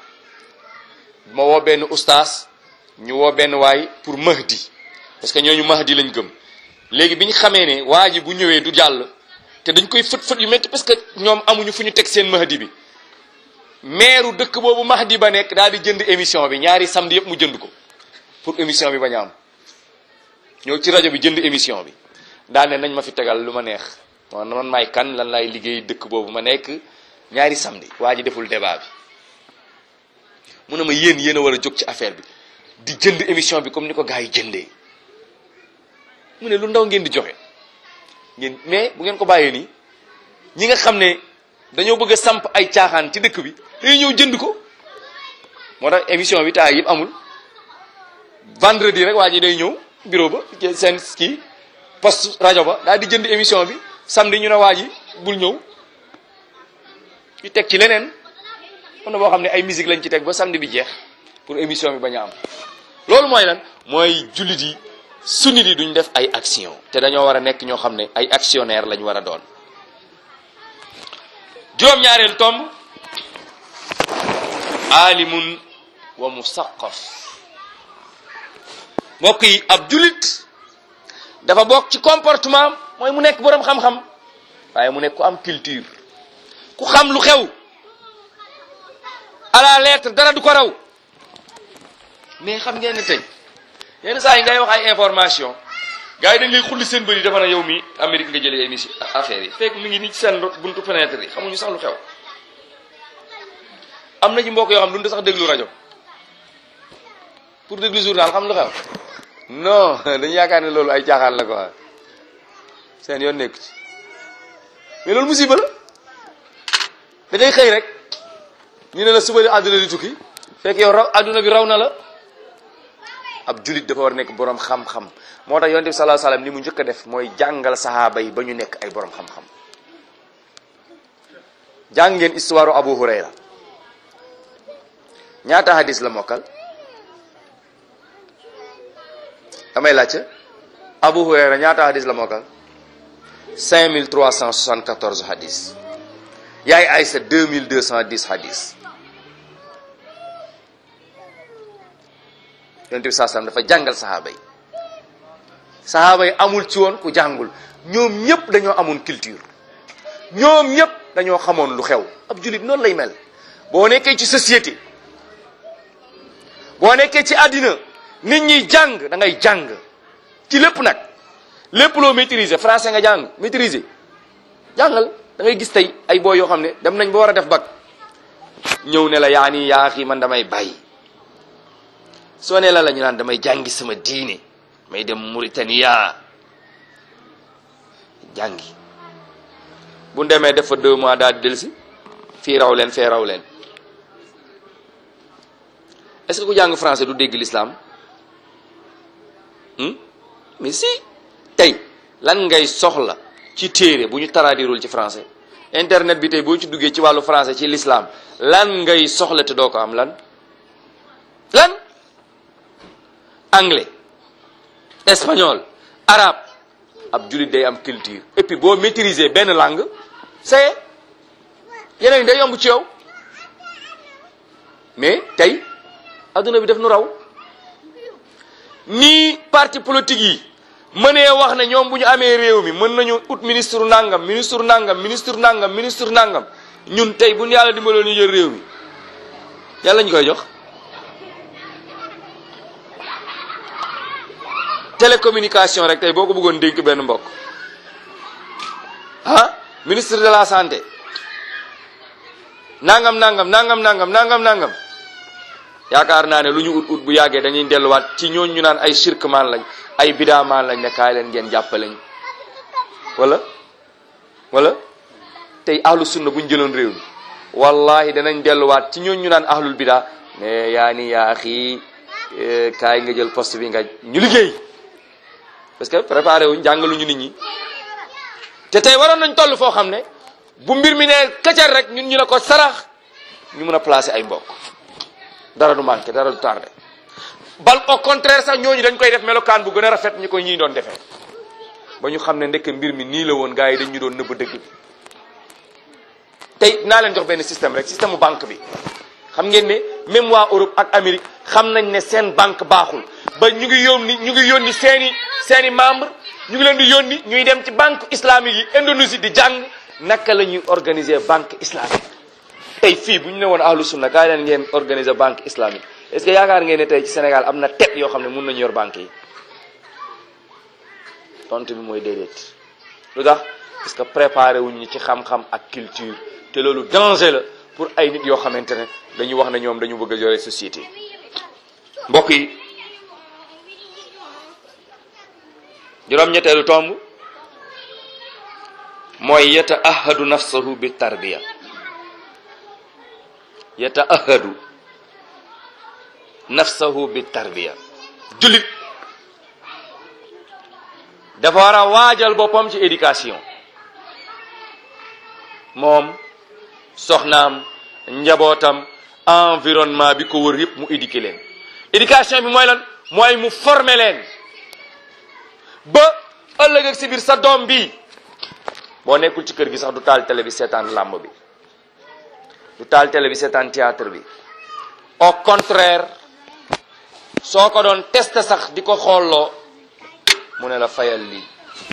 ma woo benn ustaas ñu woo benn waay pour Mahdi parce que ñooñu Mahdi lañ gëm léegi bi ñu xamee ne waa ji bu ñëwee du jàll te dañ koy fët fët yu métti parce que ñoom amuñu fu ñu teg seen Mahdi bi maire dëkk boobu Mahdi ba nekk daal di jënd émission bi ñaari samedi yëpp mu jënd ko pour émission bi bañ a am ñëw ci rajo bi jënd émission bi daal ne nañ ma fi tegal lu ma neex man man maay kan lan laay liggéey dëkk boobu ma nekk ñaari samedi waa ji deful débat bi mu ne ma yéen yéen a war a jóg ci affaire bi di jënd émission bi comme ni ko gars yi jëndee mu ne lu ndaw ngeen di joxe ngeen mais bu ngeen ko bàyyee nii ñi nga xam ne dañoo bëgg a samp ay caaxaan ci dëkk bi dañuy ñëw jënd ko moo tax émission bi taay yëpp amul vendredi rek waa ji day ñëw bureau ba seen kii poste rajo ba daal di jënd émission bi samedi ñu ne waa ji bul ñëw ñu teg ci leneen am na boo xam ne ay musique lañ ci teg ba samedi bi jeex pour émission bi bañ a am loolu mooy lan mooy jullit yi sunnit yi duñ def ay action te dañoo war a nekk ñoo xam ne ay actionnaire lañ war a doon juróom-ñaareelu tomb alimun wa musaqaf mbokk yi ab jullit dafa bokk ci comportement mooy mu nekk boroom xam-xam waaye mu nekk ku am culture ku xam lu xew à la lettre dara du ko raw mais xam ngeen ne tey yenn saa yi ngay wax ay information gars yi dañ lay xulli seen bëri dafa na yow mi Amérique nga jëlee émission affaire yi fekk mi ngi nii ci seen buntu fenêtre yi xamuñu sax lu xew am na ci mbokk yoo xam duñu sax déglu rajo pour déglu journal xam lu xew non dañu yaakaar ne loolu ay caaxaan la quoi seen yoon nekk ci mais loolu musiba la da ngay xëy rek ñu ne la suba di àdduna di tukki fekk yow raw àdduna bi raw na la ab julit dafa war a nekk boroom xam-xam moo tax yonent bi sallallahu alayhi wasallam ni mu njëkk a def mooy jàngal sahaaba yi ba ñu nekk ay boroom xam-xam jàng ngeen histoire Abu Hurayra ñaata hadis la mokkal damay laajte Abu Hurayra ñaata hadis la mokkal 5374 hadis yaay Aysa 2210 hadis yonent bi saa sallam dafa jàngal sahaaba yi sahaaba yi amul ci woon ku jàngul ñoom ñëpp dañoo amoon culture ñoom ñëpp dañoo xamoon lu xew ab jullit noonu lay mel boo nekkee ci société boo nekkee ci àddina nit ñi jàng da ngay jàng ci lépp nag lépp loo maîtriser français nga jàng maîtriser jàngal da ngay gis tey ay boo yoo xam ne dem nañ ba war a def bac ñëw ne la yaa nii yaa xii man damay bàyyi soo ne la la ñu naan damay jàngi sama diine may dem Mauritania jàngi bu demee def fa deux mois daal di dellusi fii raw leen fee raw leen est-ce que ku jàng français du dégg l'islam mais si tey lan ngay soxla ci téere bu ñu traduirul ci français internet bi tey boo ci duggee ci wàllu français ci l'islam lan ngay soxla te doo ko am lan lan anglais espagnol arabe ab jullit day am culture et puis boo maîtriser benn langue c'est yeneen day yomb ci yow mais tey adduna bi def nu raw nii parti politique yi mënee wax ne ñoom bu ñu amee réew mi mën nañu ut ministre nangam ministre nangam ministre nangam ministre nangam ñun tey bu ñu yàlla dimbaloon ñu jël réew mi yàlla ñu koy jox télécommunication rek tey boo ko bëggoon dénk benn mbokk ah ministre de la santé nangam nangam nangam nangam nangam nangam yaakaar naa ne lu ñu ut ut bu yàggee dañuy delluwaat ci ñooñu ñu naan ay shirkmaan lañ ay bidaamaan lañ ne kaay leen ngeen jàppaleñ wala wala tey ahlu sunna bu ñu jëloon réew mi wallahi danañ delluwaat ci ñooñu ñu naan ahlul bidaa ne yaa ni yaa xii kaay nga jël poste bi nga ñu liggéey parce que préparé wuñ jàngaluñu nit ñi te tey waroon nañ toll foo xam ne bu mbir mi ne këcal rek ñun ñu ne ko sarax ñu mën a placer ay mbokk dara du manqué dara du tardé bal au contraire sax ñooñu dañ koy def melokaan bu gën a rafet ñi ko ñii doon defee ba ñu xam ne ndekk mbir mi nii la woon gars yi dañ ñu doon nëbb dëgg bi tey naa leen jox benn système rek système mu banque bi xam ngeen ne même waa Europe ak Amérique xam nañ ne seen banque baaxul ba ñu ngi yónni ñu ngi yónni seeni seeni membre ñu ngi leen di yónni ñuy dem ci banque islamique yi Indonésie di jàng naka la ñuy organiser banque islamique tey fii bu ñu ne woon ahlu sunna kaay leen ngeen organiser banque islamique est-ce que yaakaar ngeen ne tey ci Sénégal am na tête yoo xam ne mun nañu yor banque yi tontu bi mooy déedéet lu tax parce que préparé wuñ ñi ci xam-xam ak culture te loolu danger la pour ay nit yoo xamante ne dañu wax ne ñoom dañu bëgg a yore société mbokk yi juróom-ñetteelu tomb mooy yata ahadu nafsahu bi tarbiya yata ahadu nafsahu bi tarbiya jullit dafa war a waajal boppam ci éducation moom soxnaam njabootam environnement bi ko wër yëpp mu éduquer leen éducation bi mooy lan mooy mu former leen ba ëllëg ak si biir sa doom bi boo nekkul ci kër gi sax du taal télé bi seetaan làmb bi du taal télé bi seetaan théâtre bi au contraire soo ko doon tester sax di ko xoolloo mu ne la fayal lii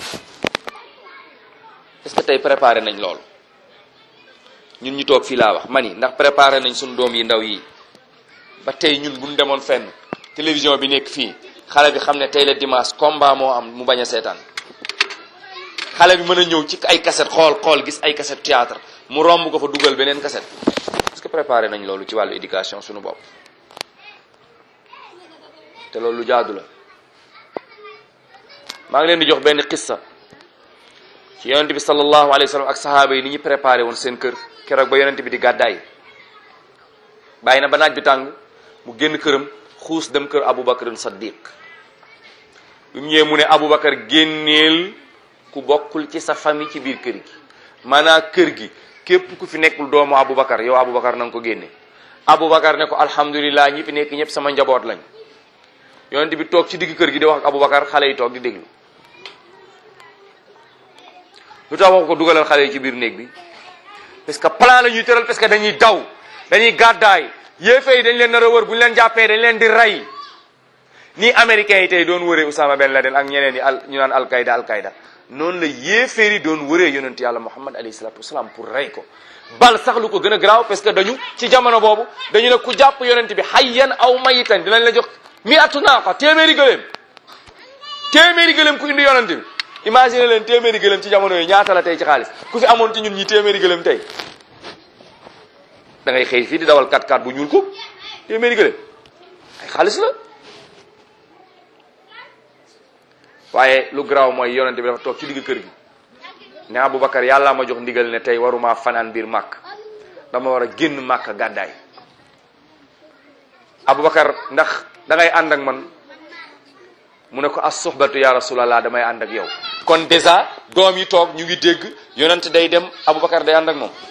est-ce que tey préparé nañ loolu ñun ñu toog fii laa wax mani ndax préparé nañ suñu doom yi ndaw yi ba tey ñun buñ demoon fenn télévision bi nekk fii xale bi xam ne tey la dimanche combat moo am mu bañ a seetaan xale bi mën a ñëw ci ay cassette xool xool gis ay cassette théâtre mu romb ko fa dugal beneen cassette est-ce que préparé nañ loolu ci wàllu éducation suñu bopp te loolu lu jaadu la maa ngi leen di jox benn xissa ci yonent bi sallallahu alayhi wa sallam ak sahaaba yi ni ñu préparé woon seen kër keroog ba yonent bi di gàddaay bàyyi na ba naaj bi tàng mu génn këram xuus dem kër Aboubacar Saddiq bi mu ñëwee mu ne Aboubacar génneel ku bokkul ci sa famille ci biir kër gi maanaam kër gi képp ku fi nekkul doomu Aboubacar yow Aboubacar na nga ko génne Aboubacar ne ko alhamdulilah ñi fi nekk ñëpp sama njaboot lañ yonent bi toog ci digg kër gi di wax ak Aboubacar xale yi toog di déglu lu tax wax ko dugalal xale yi ci biir néeg bi parce que plan la ñuy tëral parce que dañuy daw dañuy gàddaay yéefe yi dañ leen nar a wër bu ñu leen jàppee dañ leen di rey nii américains yi tey doon wëree Oussama Ben Laden ak ñeneen yi al ñu naan alqaida alqaida noonu la yéeféer yi doon wëree yonent yàlla Muhammad alayhi salatu wasalaam pour rey ko bal sax lu ko gën a garaaw parce que dañu ci jamono boobu dañu ne ku jàpp yonent bi hayyan aw mayitan dinañ la jox mi atu naaqa téeméeri gëléem téeméeri gëléem ku indi yonent bi imagine leen téeméeri gëléem ci jamono yi ñaata la tey ci xaalis ku fi amoon ci ñun ñi téeméeri gëléem tey da ngay xëy fii di dawal 4x4 bu ñuul ko téeméeri gëléem ay xaalis la waaye lu garaaw mooy yonent bi dafa toog ci digg kër gi ne Aboubacar yàllaa ma jox ndigal ne tey waruma fanaan biir màkk dama war a génn màkk gàddaay Aboubacar ndax da ngay ànd ak man mu ne ko as soxbatu ya rasulallah damay ànd ak yow kon dèjà doom yi toog ñu ngi dégg yonent day dem Aboubacar day ànd ak moom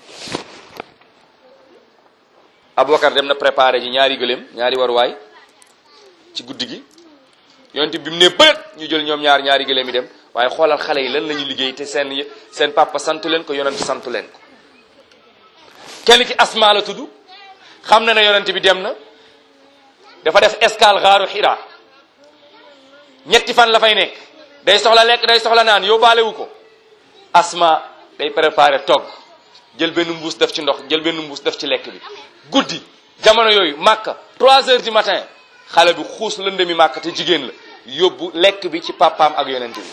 Aboubacar dem na préparé ji ñaari gëléem ñaari waruwaay ci guddi gi yonent bi mu ne bërët ñu jël ñoom ñaar ñaari gëléem yi dem waaye xoolal xale yi lan la ñu liggéey te seen seen papa sant leen ko yonent sant leen ko kenn ki asma la tudd xam na ne yonent bi dem na dafa def escale xaaru xira ñetti fan la fay nekk day soxla lekk day soxla naan yóbbaale wu ko asma day préparé togg jël benn mbuus def ci ndox jël benn mbuus def ci lekk bi guddi jamono yooyu màkka 3 heures du matin xale bi xuus lëndëmi màkka te jigéen la yóbbu lekk bi ci papaam ak yonent bi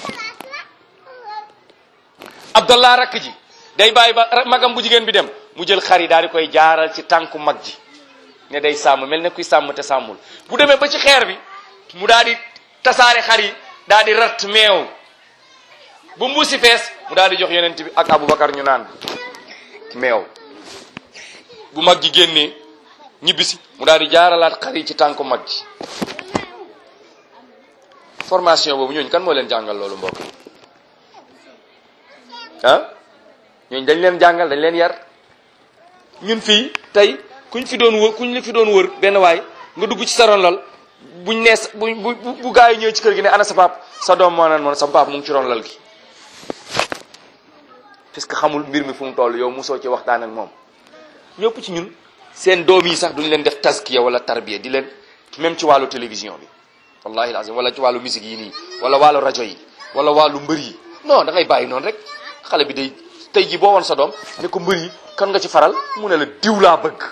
abdallah rakk ji day bàyyi ba magam bu jigéen bi dem mu jël xar yi daal di koy jaaral ci tànku mag ji ne day sàmm mel ne kuy sàmm te sàmmul bu demee ba ci xeer bi mu daal di tasaare xar yi daal di ratt meew bu mbuusi fees mu daal di jox yonent bi ak aboubacar ñu naan meew bu mag ji génnee ñibbisi mu daal di jaaralaat xar yi ci tànku mag ji formation boobu ñooñu kan moo leen jàngal loolu mbokk ah ñooñu dañ leen jàngal dañ leen yar ñun fii tey kuñ fi doon wër kuñ la fi doon wër benn waay nga dugg ci sa ron lal buñ nees bu bu bu gaa yi ñëwee ci kër gi ne ana sa pap sa doom moo naan moon sa pap mu ngi ci ron lal gi parce que xamul mbir mi fu mu toll yow mosoo ci waxtaan ak moom ñëpp ci ñun seen doom yi sax duñ leen def taskiya wala tarbiya di leen même ci wàllu télévision bi wallahi lazim wala ci wàllu musique yi nii wala wàllu rajo yi wala wàllu mbër yi non da ngay bàyyi noonu rek xale bi day tey ji boo woon sa doom ne ko mbër yi kan nga ci faral mu ne la diw laa bëgg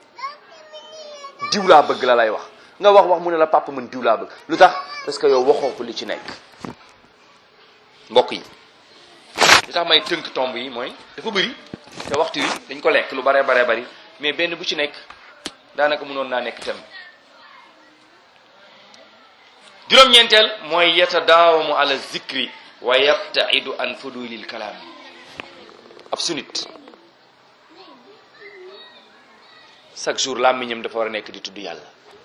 diw laa bëgg la lay wax nga wax wax mu ne la papa man diw laa bëgg lu tax parce que yow waxoo ko li ci nekk mbokk yi li tax may tënk tomb yi mooy dafa bëri te waxtu wi dañ ko lekk lu bare bare bari mais benn bu ci nekk daanaka mënoon naa nekk tem juróom-ñeenteel mooy yatadaawamu ala zikri wa yabtaidu an fudulil kalaam ab sunit chaque jour làmmiñam dafa war a nekk di tudd yàlla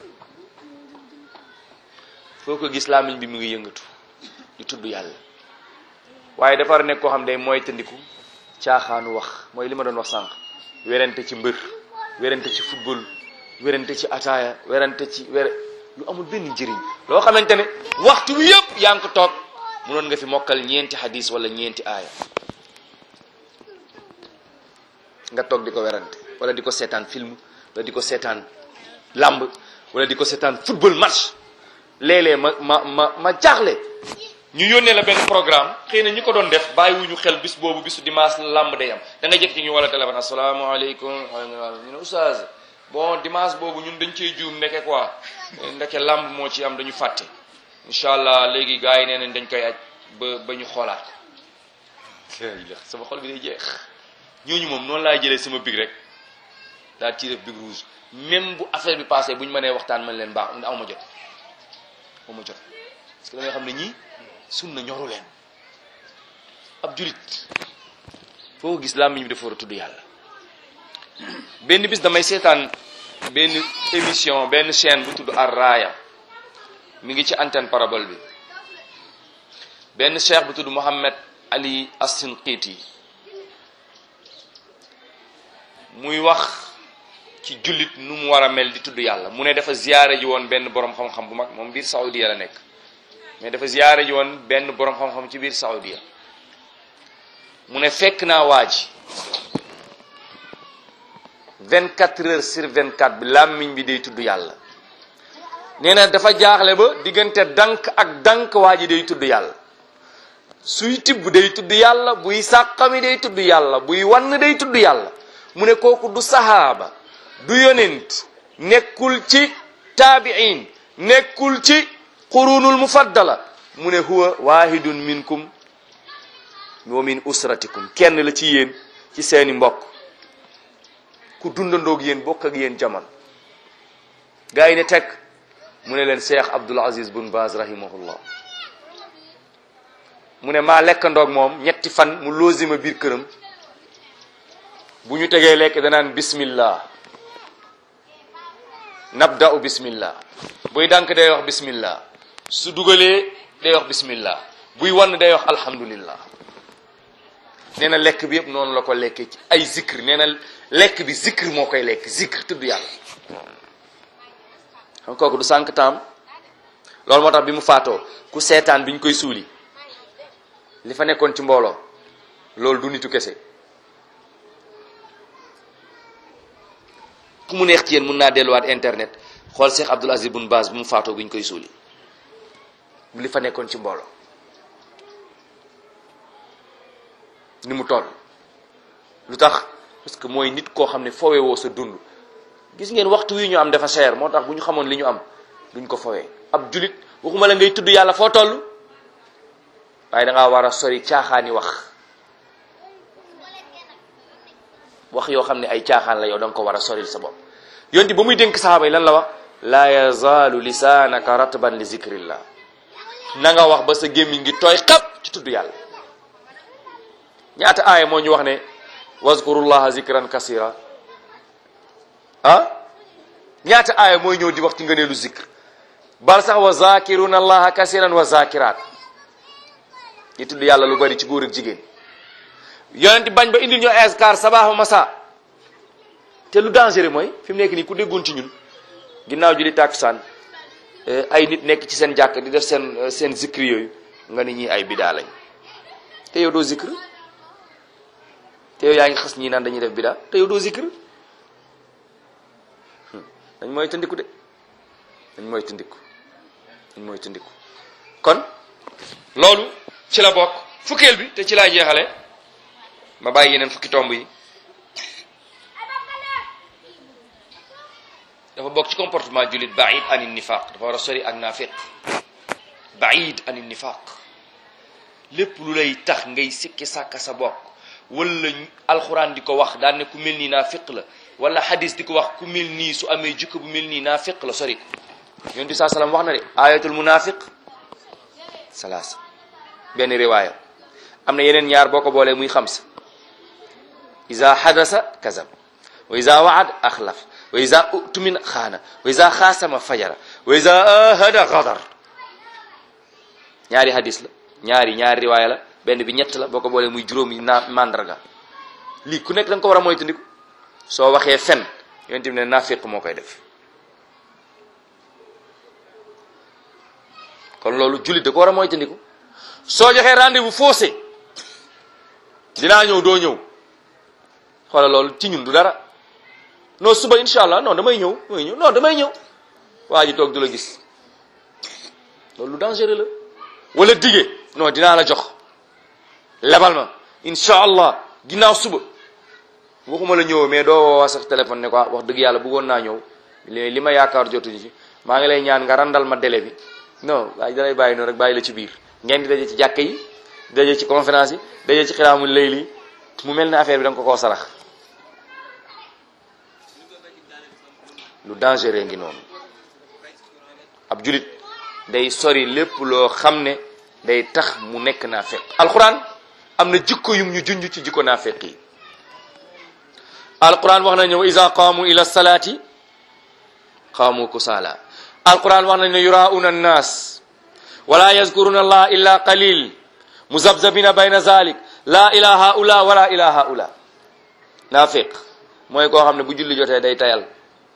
foo ko gis làmmiñ bi mu ngi yëngatu di tudd yàlla waaye dafa war a nekk koo xam day mooy tëndiku caaxaanu wax mooy li ma doon wax sànq werante ci mbër werante ci football werante ci ataaya werante ci were lu amul benn njëriñ loo xamante ne waxtu wi yëpp yaa ngi ko toog munoon nga fi mokkal ñeenti hadis wala ñeenti aaya nga toog di ko werante wala di ko seetaan film wala di ko seetaan lamb wala di ko seetaan football match léeg-léeg ma ma ma ma jaaxle ñu yónnee la benn programme xëy na ñi ko doon def bàyyiwuñu xel bis boobu bisu dimanche lamb day am da nga jëkk ci ñu wala téléphone asalaamaaleykum ñu ne oustaz bon dimanche boobu ñun dañ cee juum ndeke quoi ndeke lamb moo ci am dañu fàtte incha allah léegi gars yi nee nañ dañ koy aj ba ba ñu xoolaat sama xol bi day jeex ñooñu moom noonu laay jëlee sama big rek daal ci def big rouge même bu affaire bi passé bu ñu mënee waxtaan man leen baax aw ma jot aw ma jot parce que da nga xam ne ñii sunna ñoru leen ab julit foo gis làmmiñ bi dafa war a tudd yàlla benn bis damay seetaan benn émission benn chaîne bu tudd Ar-Raaya mi ngi ci antenne parabole bi benn cheikh bu tudd Mohammed Ali As-Sinqiti muy wax ci jullit nu mu war a mel di tudd yàlla mu ne dafa ziyaare ji woon benn borom xam-xam bu mag moom biir Saudiya la nekk mais dafa ziyaare ji woon benn borom xam-xam ci biir Saudiya mu ne fekk naa waa ji 24 heures sur 24 bi làmmiñ bi day tudd yàlla nee na dafa jaaxle ba diggante dank ak dank waa ji day tudd yàlla suy tibb day tudd yàlla buy sàqami day tudd yàlla buy wann day tudd yàlla mu ne kooku du sahaaba du yonent nekkul ci taabiin nekkul ci qurunul mufaddala mu ne huwa wahidun minkum wa min usratikum kenn la ci yéen ci seeni mbokk ku dundandoog yéen bokk ak yéen jamono gaa yi ne teg mu ne leen cheikh abdul aziz bun baz rahimahullah mu ne maa lekkandoog moom ñetti fan mu loosima biir këram bu ñu tegee lekk danaan bismillah nabda'u bismillah buy dànk day wax bismillah su dugalee day wax bismillah buy wann day wax alhamdulillah nee na lekk bi yëpp noonu la ko lekkee ci ay zikr nee na lekk bi zikr moo koy lekk zikr tudd yàlla xam kooku du sànq taam loolu moo tax bi mu faatoo ku seetaan bi ñu koy suuli li fa nekkoon ci mbooloo loolu du nitu kese ku mu neex ci yéen mun naa delluwaat internet xool Cheikh Abdoul Aziz Bun Baz bu mu faatoo bi ñu koy suuli li fa nekkoon ci mbooloo ni mu toll lu tax parce que mooy nit koo xam ne fowe woo sa dund gis ngeen waxtu wi ñu am dafa cher moo tax bu ñu xamoon li ñu am duñ ko fowee ab julit waxuma la ngay tudd yàlla foo toll waaye da ngaa war a sori caaxaani wax wax yoo xam ne ay caaxaan la yow da nga ko war a soril sa bopp yonti ba muy dénk saxaaba yi lan la wax laa yazaalu lisaanaka ratban li zikrillah na nga wax ba sa gémmiñ ngi tooy xap ci tudd yàlla ñaata aaya moo ñu wax ne wazkurullaha zikran kasira ah ñaata aaya mooy ñëw di wax ci ngëneelu zikr bal sax wa zakiruna allaha kasiran wa zakirat ñi tudd yàlla lu bari ci góor ak jigéen yonent bañ ba indil ñu askar sabaax masa te lu dangereux mooy fi mu nekk nii ku déggoon ci ñun ginnaaw julli tàkkusaan ay nit nekk ci seen jàkk di def seen seen zikr yooyu nga ni ñi ay bidaa lañ te yow doo zikr te yow yaa ngi xas ñii naan dañuy def bidaa te yow doo zikr dañ mooy tëndiku de dañ mooy tëndiku dañ mooy tëndiku kon loolu ci la bokk fukkeel bi te ci laa jeexale ma bàyyi yeneen fukki tomb yi dafa bokk ci comportement jullit baid ani nifaq dafa war a sori ak naafiq baid ani nifaq lépp lu lay tax ngay sikki sàkka sa bokk wala alxuraan di ko wax daan ne ku mel nii naafiq la wala hadis di ko wax ku mel nii su amee jukka bu mel nii naafiq la sori ko yonent bi saa salaam wax na de ayatul munafiq salaasa benn riwaaya am na yeneen ñaar boo ko boolee muy xamsa iza hadasa kazab wa iza waad axlaf wa iza utumina xaana wa iza xaasama fajara wa iza ahada gadar ñaari hadis la ñaari ñaari riwaaya la benn bi ñett la boo ko boolee muy juróomi naa mandarga lii ku nekk da nga ko war a moytandiku soo waxee fen yonent bi ne naafiq moo koy def kon loolu jullit da ko war a moytandiku soo joxee rendez-vous faussé dinaa ñëw doo ñëw xoolal loolu ci ñun du dara non suba incha allah non damay ñëw damay ñëw non damay ñëw waa ji toog du la gis loolu lu dangereux la wala dige non dinaa la jox lebal ma incha allah ginnaaw suba waxuma la ñëw mais doo woo sax téléphone ne ko wax dëgg yàlla bëggoon naa ñëw li ma yaakaar jotuñu ci maa ngi lay ñaan nga randal ma délai bi non waaye dalay bàyyi noonu rek bàyyi la ci biir ngeen di daje ci jàkka yi daje ci conférence yi daje ci xilaamul layli mu mel ne affaire bi da nga ko koo sarax lu dangereux ngi noonu ab julit day sori lépp loo xam ne day tax mu nekk naafeq alquran am na jikko yum ñu junj ci jikko naafeq yi alquran wax nañu wa iza qaamu ila salaati qaamu kusaala alquran wax nañu ne yurauna annas wala yazkuruna allah illa qalil muzabzabina bayna zalik la ila haula wala ila haula naafiq mooy koo xam ne bu julli jotee day tayal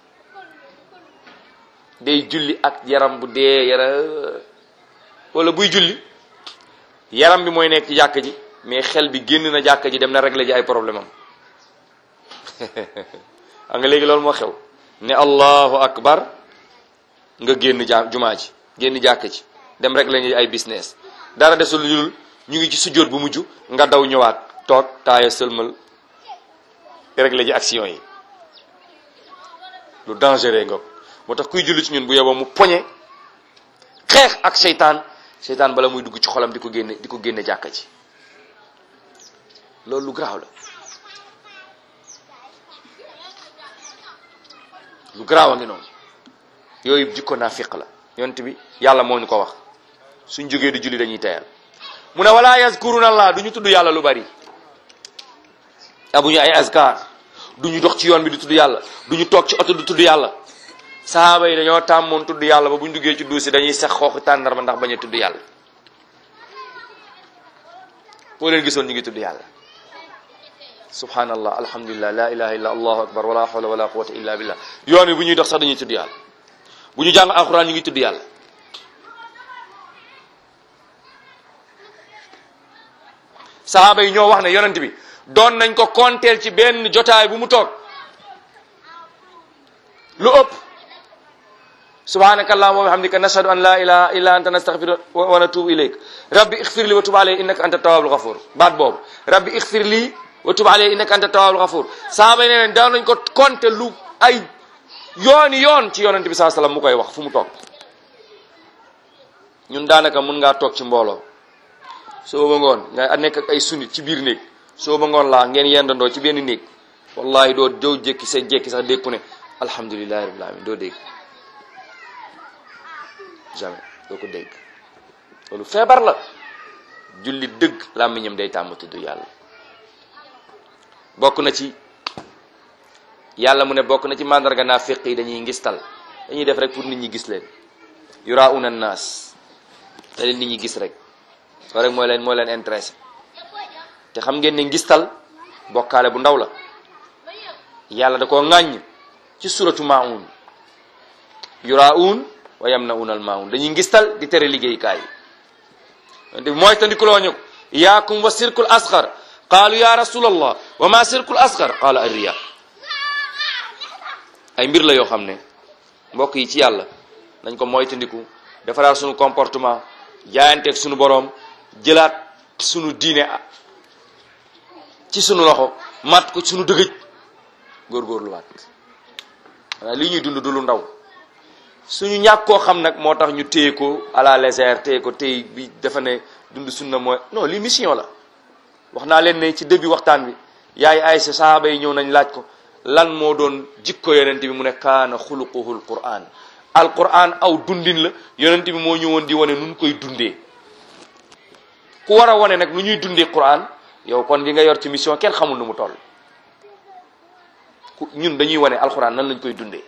day julli ak yaram bu dee yara wala buy julli yaram bi mooy nekk ci jàkk ji mais xel bi génn na jàkk ji dem na régler ji ay problème am xam nga léegi loolu moo xew ne allahu akbar nga génn ja jumaa ji génn jàkk ci dem rek lañuy ay business dara desul lu dul ñu ngi ci sujjóot bu mujj nga daw ñëwaat toog taaya sëlmal réglé ji action yi lu dangereux nga moo tax kuy julli ci ñun bu yeboo mu poñe xeex ak seytaan seytaan bala muy dugg ci xolam di ko génne di ko génne jàkka ci loolu lu garaaw la lu garaaw a ngi noonu yooyu jikko naafiq la yonent bi yàlla moo ñu ko wax suñ jógee di julli dañuy teyal mu ne wala yazkuruna allah du ñu tudd yàlla lu bari amuñu ay azkar du ñu dox ci yoon bi di tudd yàlla du ñu toog ci oto di tudd yàlla sahaaba yi dañoo tàmmoon tudd yàlla ba bu ñu duggee ci duusi dañuy sax xooxu tàndarma ndax bañ a tudd yàlla boo leen gisoon ñu ngi tudd yàlla subhanallah alhamdulillah la ilaha illa allahu akbar wala hawla wala quwwata illa billah yoon wi bu ñuy dox sax dañuy tudd yàlla bu ñu jàng alquran ñu ngi tudd yàlla sahaaba yi ñoo wax ne yonent bi doon nañ ko konteel ci benn jotaay bu mu toog lu ëpp subhanaka allahumma wa bihamdika nashhadu an la ilaha illa anta nastaghfiruka wa natubu ilayk rabbi ighfir li wa tub alayhi innaka anta tawwabul ghafur baat boobu rabbi ighfir li wa tub alayhi innaka anta tawwabul ghafur sahaaba yi nee daan nañ ko konte lu ay yooni yoon ci yonent bi saa sallam mu koy wax fu mu toog ñun daanaka mun ngaa toog ci mbooloo soo ba ngoon nga nekk ak ay sunnit ci biir néeg soo ba ngoon laa ngeen yendandoo ci benn néeg wallahi doo doo jékki sa jékki sax dégg ku ne alhamdulillahi rabbil alamin doo dégg jamais doo ko dégg loolu feebar la julli dëgg làmmiñam day tàmm tudd yàlla bokk na ci yàlla mu ne bokk na ci mandarga naafiq yi dañuy ngistal dañuy def rek pour nit ñi gis leen yurauna naas te leen nit ñi gis rek soo rek mooy leen mooy leen intéressé te xam ngeen ne ngistal bokkaale bu ndaw la yàlla da koo ŋàññ ci suratu maun yuraun wa yamnauna al maun dañuy ngistal di tere liggéeykaay yi te mooy tandikuloo ñu yaakum wa sirkul asgar qaalu ya rasulallah wa ma sirkul asgar qaala arriya ay mbir la yoo xam ne mbokk yi ci yàlla nañ ko moytandiku defaraat sunu comportement jaayanteeg sunu boroom jëlaat sunu diine ci sunu loxo mat ko sunu dëgëj góorgóorluwaat waaye li ñuy dund du lu ndaw suñu ñàkk koo xam nag moo tax ñu téye ko à la légère téye ko téye bi dafa ne dund sunna mooy non li mission la wax naa leen ne ci début waxtaan bi yaay Aysa sahaaba yi ñëw nañ laaj ko lan moo doon jikko yonent bi mu ne kaana xuluquhul quran al quran aw dundin la yonent bi moo ñëwoon di wane nun koy dundee ku war a wane nag nu ñuy dundee quran yow kon li nga yor ci mission kenn xamul nu mu toll ku ñun dañuy wane alquran nan lañ koy dundee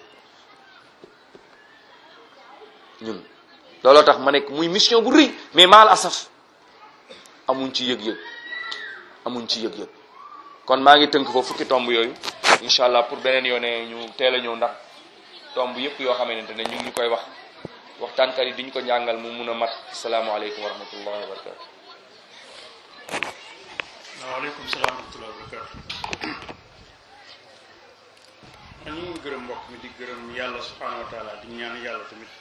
ñun looloo tax ma nekk muy mission bu rëy mais maal asaf amuñ ci yëg-yëg amuñ ci yëg-yëg kon maa ngi tënk foofu fukki tomb yooyu incha allah pour beneen yoone ñu teel a ñëw ndax tomb yëpp yoo xamante ne ñu ngi ñu koy wax waxtaankat yi diñu ko njàngal mu mun a mat asalaamaaleykum wa rahmatullahi wa barakatu waaleykum salaam wa rahmatullahi wa barakatu ñu ngi gërëm mbokk mi di gërëm yàlla subhanahu wa taala di ñaan yàlla tamit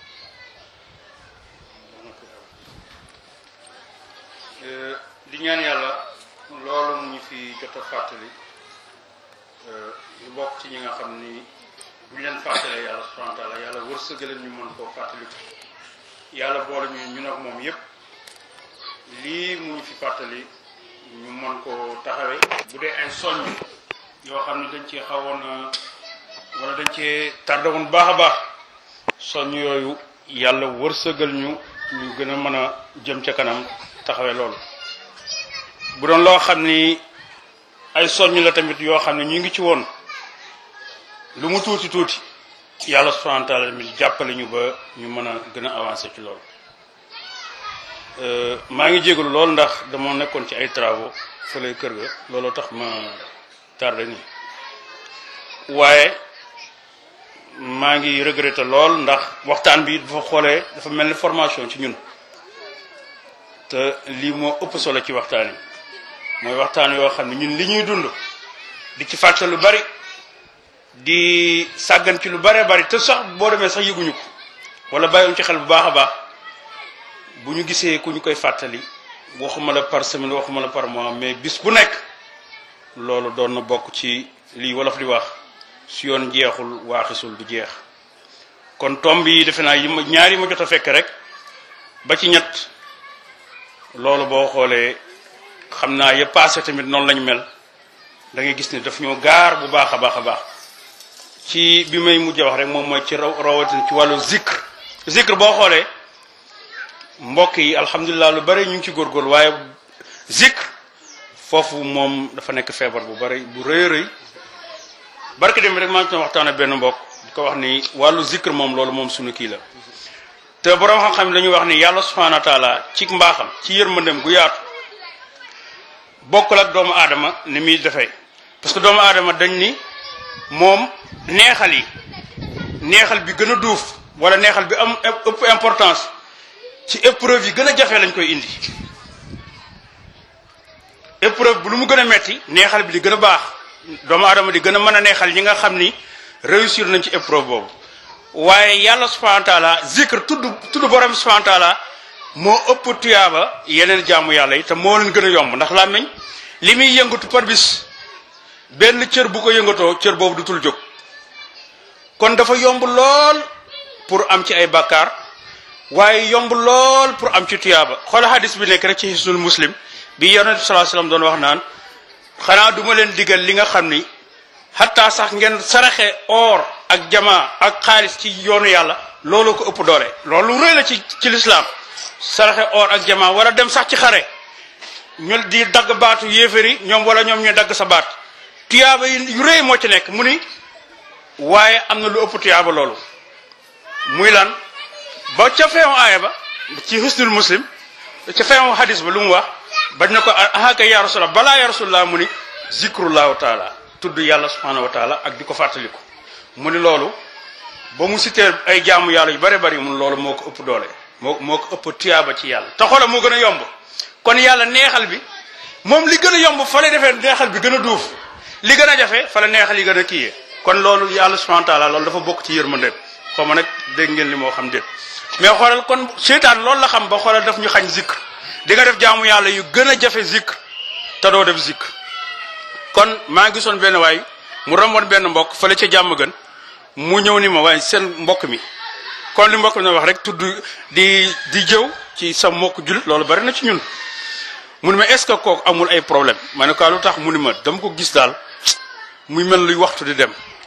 di ñaan yàlla loolu mu ñu fi jot a fàttali ñu bokk ci ñi nga xam ni bu ñu leen fàttalee yàlla subhanahu wa taala yàlla wërsëgaleen ñu mën koo fàttali ko yàlla boole ñu ñun ak moom yépp lii mu ñu fi fàttali ñu mën koo taxawee bu dee ay soññ yoo xam ne dañ cee xawoon wala dañ cee tardé woon baax a baax soññ yooyu yàlla wërsëgal ñu ñu gën a mën a jëm ca kanam taxawee loolu bu doon loo xam ni ay soññ la tamit yoo xam ne ñu ngi ci woon lu mu tuuti tuuti yàlla subhanahu wa taala tamit jàppale ñu ba ñu mën a gën a avancer ci loolu maa ngi jégalu lool ndax dama nekkoon ci ay travaux fële kër ga looloo tax ma tardé nii waaye maa ngi regretté lool ndax waxtaan bi dafa xoolee dafa mel ni formation ci ñun te lii moo ëpp solo ci waxtaan yi mooy waxtaan yoo xam ne ñun li ñuy dund di ci fàtte lu bari di sàggan ci lu bare bari te sax boo demee sax yëguñu ko wala bàyyiwuñ ci xel bu baax a baax bu ñu gisee ku ñu koy fàttali waxuma la par semaine waxuma la par mois mais bis bu nekk loolu doon na bokk ci lii wolof di wax su yoon jeexul waaxisul du jeex kon tomb yi defe naa yi ma ñaar yi ma jot a fekk rek ba ci ñett loolu boo xoolee xam naa ya passé tamit noonu lañu mel da ngay gis ne daf ñoo gaar bu baax a baax a baax ci bi may mujj wax rek moom mooy ci raw rawatina ci wàllu zikr zikr boo xoolee mbokk yi alhamdulilah lu bari ñu ngi ci góorgóorlu waaye zikr foofu moom dafa nekk feebar bu bari bu rëy rëy barke dem rek maa ngi doon waxtaan ak benn mbokk di ko wax ni wàllu zikr moom loolu moom suñu kii la te borom xam-xam dañuy wax ni yàlla subhanahu wa taala ci mbaaxam ci yërmandem gu yaatu bokkul ak doomu aadama ni muy defee parce que doomu aadama dañ ni moom neexal yi neexal bi gën a duuf wala neexal bi am ëpp importance ci épreuve yi gën a jafe lañ koy indi épreuve bu lu mu gën a metti neexal bi di gën a baax doomu aadama di gën a mën a neexal ñi nga xam ni réussir nañ ci épreuve boobu waaye yàlla subhanahu wa taala zikr tudd tudd borom subhanahu wa taala moo ëpp tuyaaba yeneen jaamu yàlla yi te moo leen gën a yomb ndax làmmiñ li muy yëngatu par bis benn cër bu ko yëngatoo cër boobu dutul jóg kon dafa yomb lool pour am ci ay bakkaar waaye yomb lool pour am ci tuyaaba xoola hadis bi nekk rek ci hisnul muslim bi yonent bi sallallahu alayhi wasallam doon wax naan xanaa duma leen digal li nga xam ni xataa sax ngeen saraxe or ak jamaa ak xaalis ci yoonu yàlla loolu ko ëpp doole loolu rëy la ci ci lislaam saraxe or ak jamaa wala dem sax ci xare ñu di dagg baatu yéeféri ñoom wala ñoom ñu dagg sa baat tuyaaba yi yu rëy moo ci nekk mu ni waaye am na lu ëpp tuyaaba loolu muy lan ba ca feewu aaya ba ci husnul muslim ca feewu hadis ba lu mu wax bañ na ko ahaka ya rasulallah balaa ya rasulallah mu ni zikrullahu taala tudd yàlla subhanahu wa taala ak di ko fàttaliku mu ni loolu ba mu cité ay jaamu yàlla yu bare bari mun loolu moo ko ëpp doole moo moo ko ëpp tuyaaba ci yàlla te xoola moo gën a yomb kon yàlla neexal bi moom li gën a yomb fa lay defee neexal bi gën a duuf li gën a jafe fa la neexal yi gën a kiyee kon loolu yàlla subhanahu wa taala loolu dafa bokk ci yërmandeem xaw ma nag dégg ngeen li moo xam déet mais xoolal kon seytaan loolu la xam ba xoolal daf ñu xañ zikr di nga def jaamu yàlla yu gën a jafe zikr te doo def zikr kon maa ngi gisoon benn waay mu romboon benn mbokk fële ca jàmm gën mu ñëw ni ma waaye seen mbokk mi kon li mbokk mi wax rek tudd di di jëw ci sa mbokk julit loolu bari na ci ñun mu ni ma est-ce que kooku amul ay problème ma ne ko lu tax mu ni ma dama ko gis daal muy mel luy waxtu di dem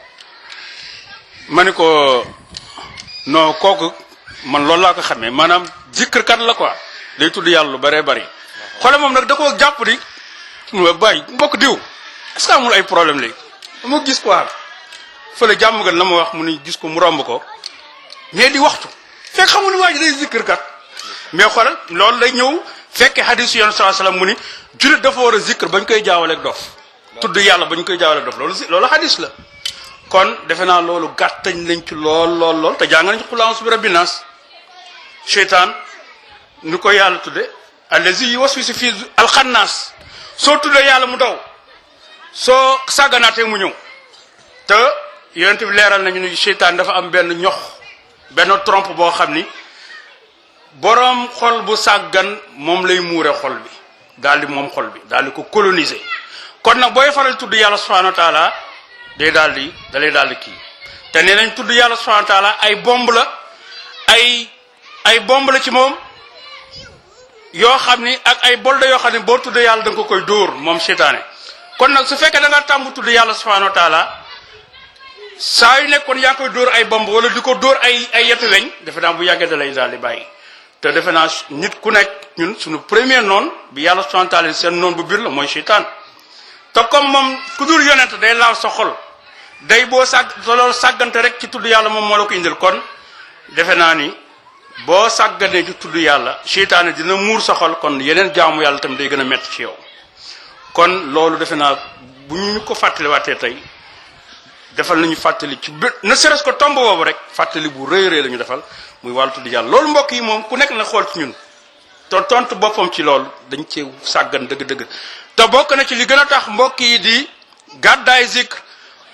ma ni ko non kooku man loolu laa ko xamee maanaam zikr kat la quoi day tudd yàlla lu bëree bëri xoole moom nag da koo jàpp di mu bàyyi mbokk diw est-ce que amul ay problème léegi dama gis quoi fële jàmm gan la ma wax mu ni gis ko mu romb ko mais di waxtu fekk xamul ni waa ji day zikr kat mais xoolal loolu lay ñëw fekke hadis yoon saa salaam mu ni julit dafa war a zikr bañ koy jaawaleeg dof tudd yàlla bañ koy jaawaleeg dof loolu loolu hadis la kon defe naa loolu gàttañ lañ ci lool lool lool te jàng nañ ci xulaam bi rabbi naas seytaan ni ko yàlla tudde allazi yuwaswisu fi alxannaas soo tuddee yàlla mu daw soo sàgganaatee mu ñëw te yonent bi leeral nañu ni seytaan dafa am benn ñox benn trompe boo xam ni boroom xol bu sàggan moom lay muure xol bi daal di moom xol bi daal di ko coloniser kon nag booy faral tudd yàlla subhanahu wa taala day daal di da lay daal di kii te nee nañ tudd yàlla subhanahu wa taala ay bomb la ay ay bomb la ci moom yoo xam ni ak ay bolde yoo xam ne boo tudd yàlla da nga ko koy dóor moom seytaane kon nag su fekkee da nga tàmm tudd yàlla subhanahu wa taala saa yu nekkoon yaa koy dóor ay bomb wala di ko dóor ay ay yetu weñ defe naa bu yàggee da lay daal di bàyyi te defe naa nit ku nekk ñun suñu premier noon bi yàlla subhanahu wa taala seen noon bu biir la mooy seytaan te comme moom ku dul yonent day laal sa xol day boo sàgg te loolu sàggante rek ci tudd yàlla moom moo la ko indil kon defe naa ni boo sàgganee ci tudd yàlla seytaane dina muur sa xol kon yeneen jaamu yàlla tamit day gën a métti ci yow kon loolu defe naa bu ñu ko fàttaliwaatee tey defal nañu fàttali ci bë ne serait-ce que tomb boobu rek fàttali bu rëy rëy la ñu defal muy wàllu tudd yàlla loolu mbokk yi moom ku nekk na xool ci ñun te tontu boppam ci loolu dañ cee sàggan dëgg-dëgg te bokk na ci li gën a tax mbokk yi di gàddaay zikr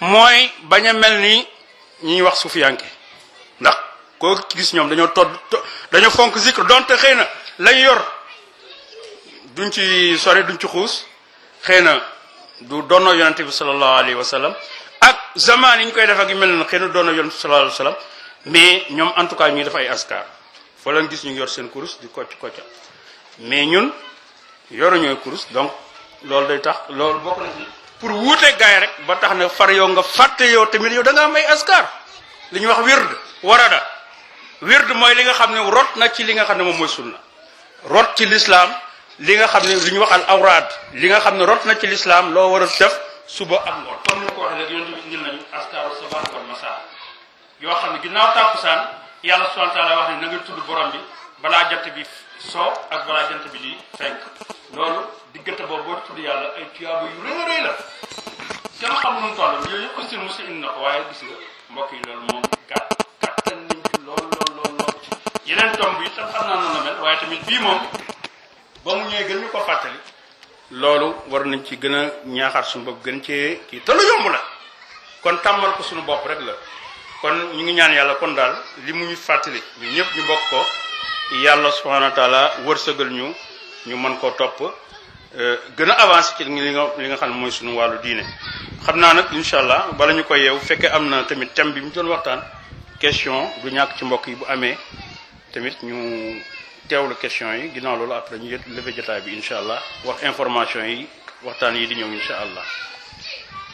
mooy bañ a mel ni ñi ñuy wax sufiyanke ndax koo gis ñoom dañoo todd dañoo fonk zikr donte xëy na lañ yor duñ ci sori duñ ci xuus xëy na du doonoo yonente bi sallallahu alayhi wa sallam ak zaman yi ñu koy def ak yu mel na xëy na doonoo yonente bi sallallahu alayhi wa sallam mais ñoom en tout cas ñuy def ay askar fa lañ gis ñu ngi yor seen kurus di kocc kocca mais ñun yoruñooy kurus donc loolu day tax loolu bokk na ci pour wuute gaay rek ba tax na far yow nga fàtte yow tamit yow da nga am ay askar li ñuy wax wird warada wird mooy li nga xam ne rot na ci li nga xam ne moom mooy sunna rot ci lislaam li nga xam ne li ñuy wax al awraad li nga xam ne rot na ci lislaam loo war a def suba ak ngoon comme ni ko waxee léegi yonent bi indil nañu askaru sabah wal masa yoo xam ne ginnaaw tàkkusaan yàlla subhanahu wa taala wax ne na nga tudd borom bi balaa jant bi soo ak balaa jant bi di fenk loolu diggante boobu boo tudd yàlla ay tuyaaba yu rëy a rëy la kenn xam nu mu toll yooyu yëpp aussi musi indi na ko waaye gis nga mbokk yi loolu moom gàtt gàttal nañ ci lool lool lool lool yeneen tomb bi tam xam naa noonu la mel waaye tamit bii moom ba mu ñëwee gën ñu ko fàttali loolu war nañ ci gën a ñaaxaat suñu bopp gën cee kii te lu yomb la kon tàmmal ko suñu bopp rek la kon ñu ngi ñaan yàlla kon daal li mu ñu fàttali ñu ñëpp ñu bokk ko yàlla subhanahu wa taala wërsëgal ñu ñu mën koo topp gën a avancé ci li nga li nga xam ne mooy suñu wàllu diine xam naa nag incha allah bala ñu koy yeew fekkee am na tamit thème bi mu doon waxtaan question du ñàkk ci mbokk yi bu amee tamit ñu teewlu question yi ginnaaw loolu après ñu levé jotaay bi incha allah wax information yi waxtaan yi di ñëw incha allah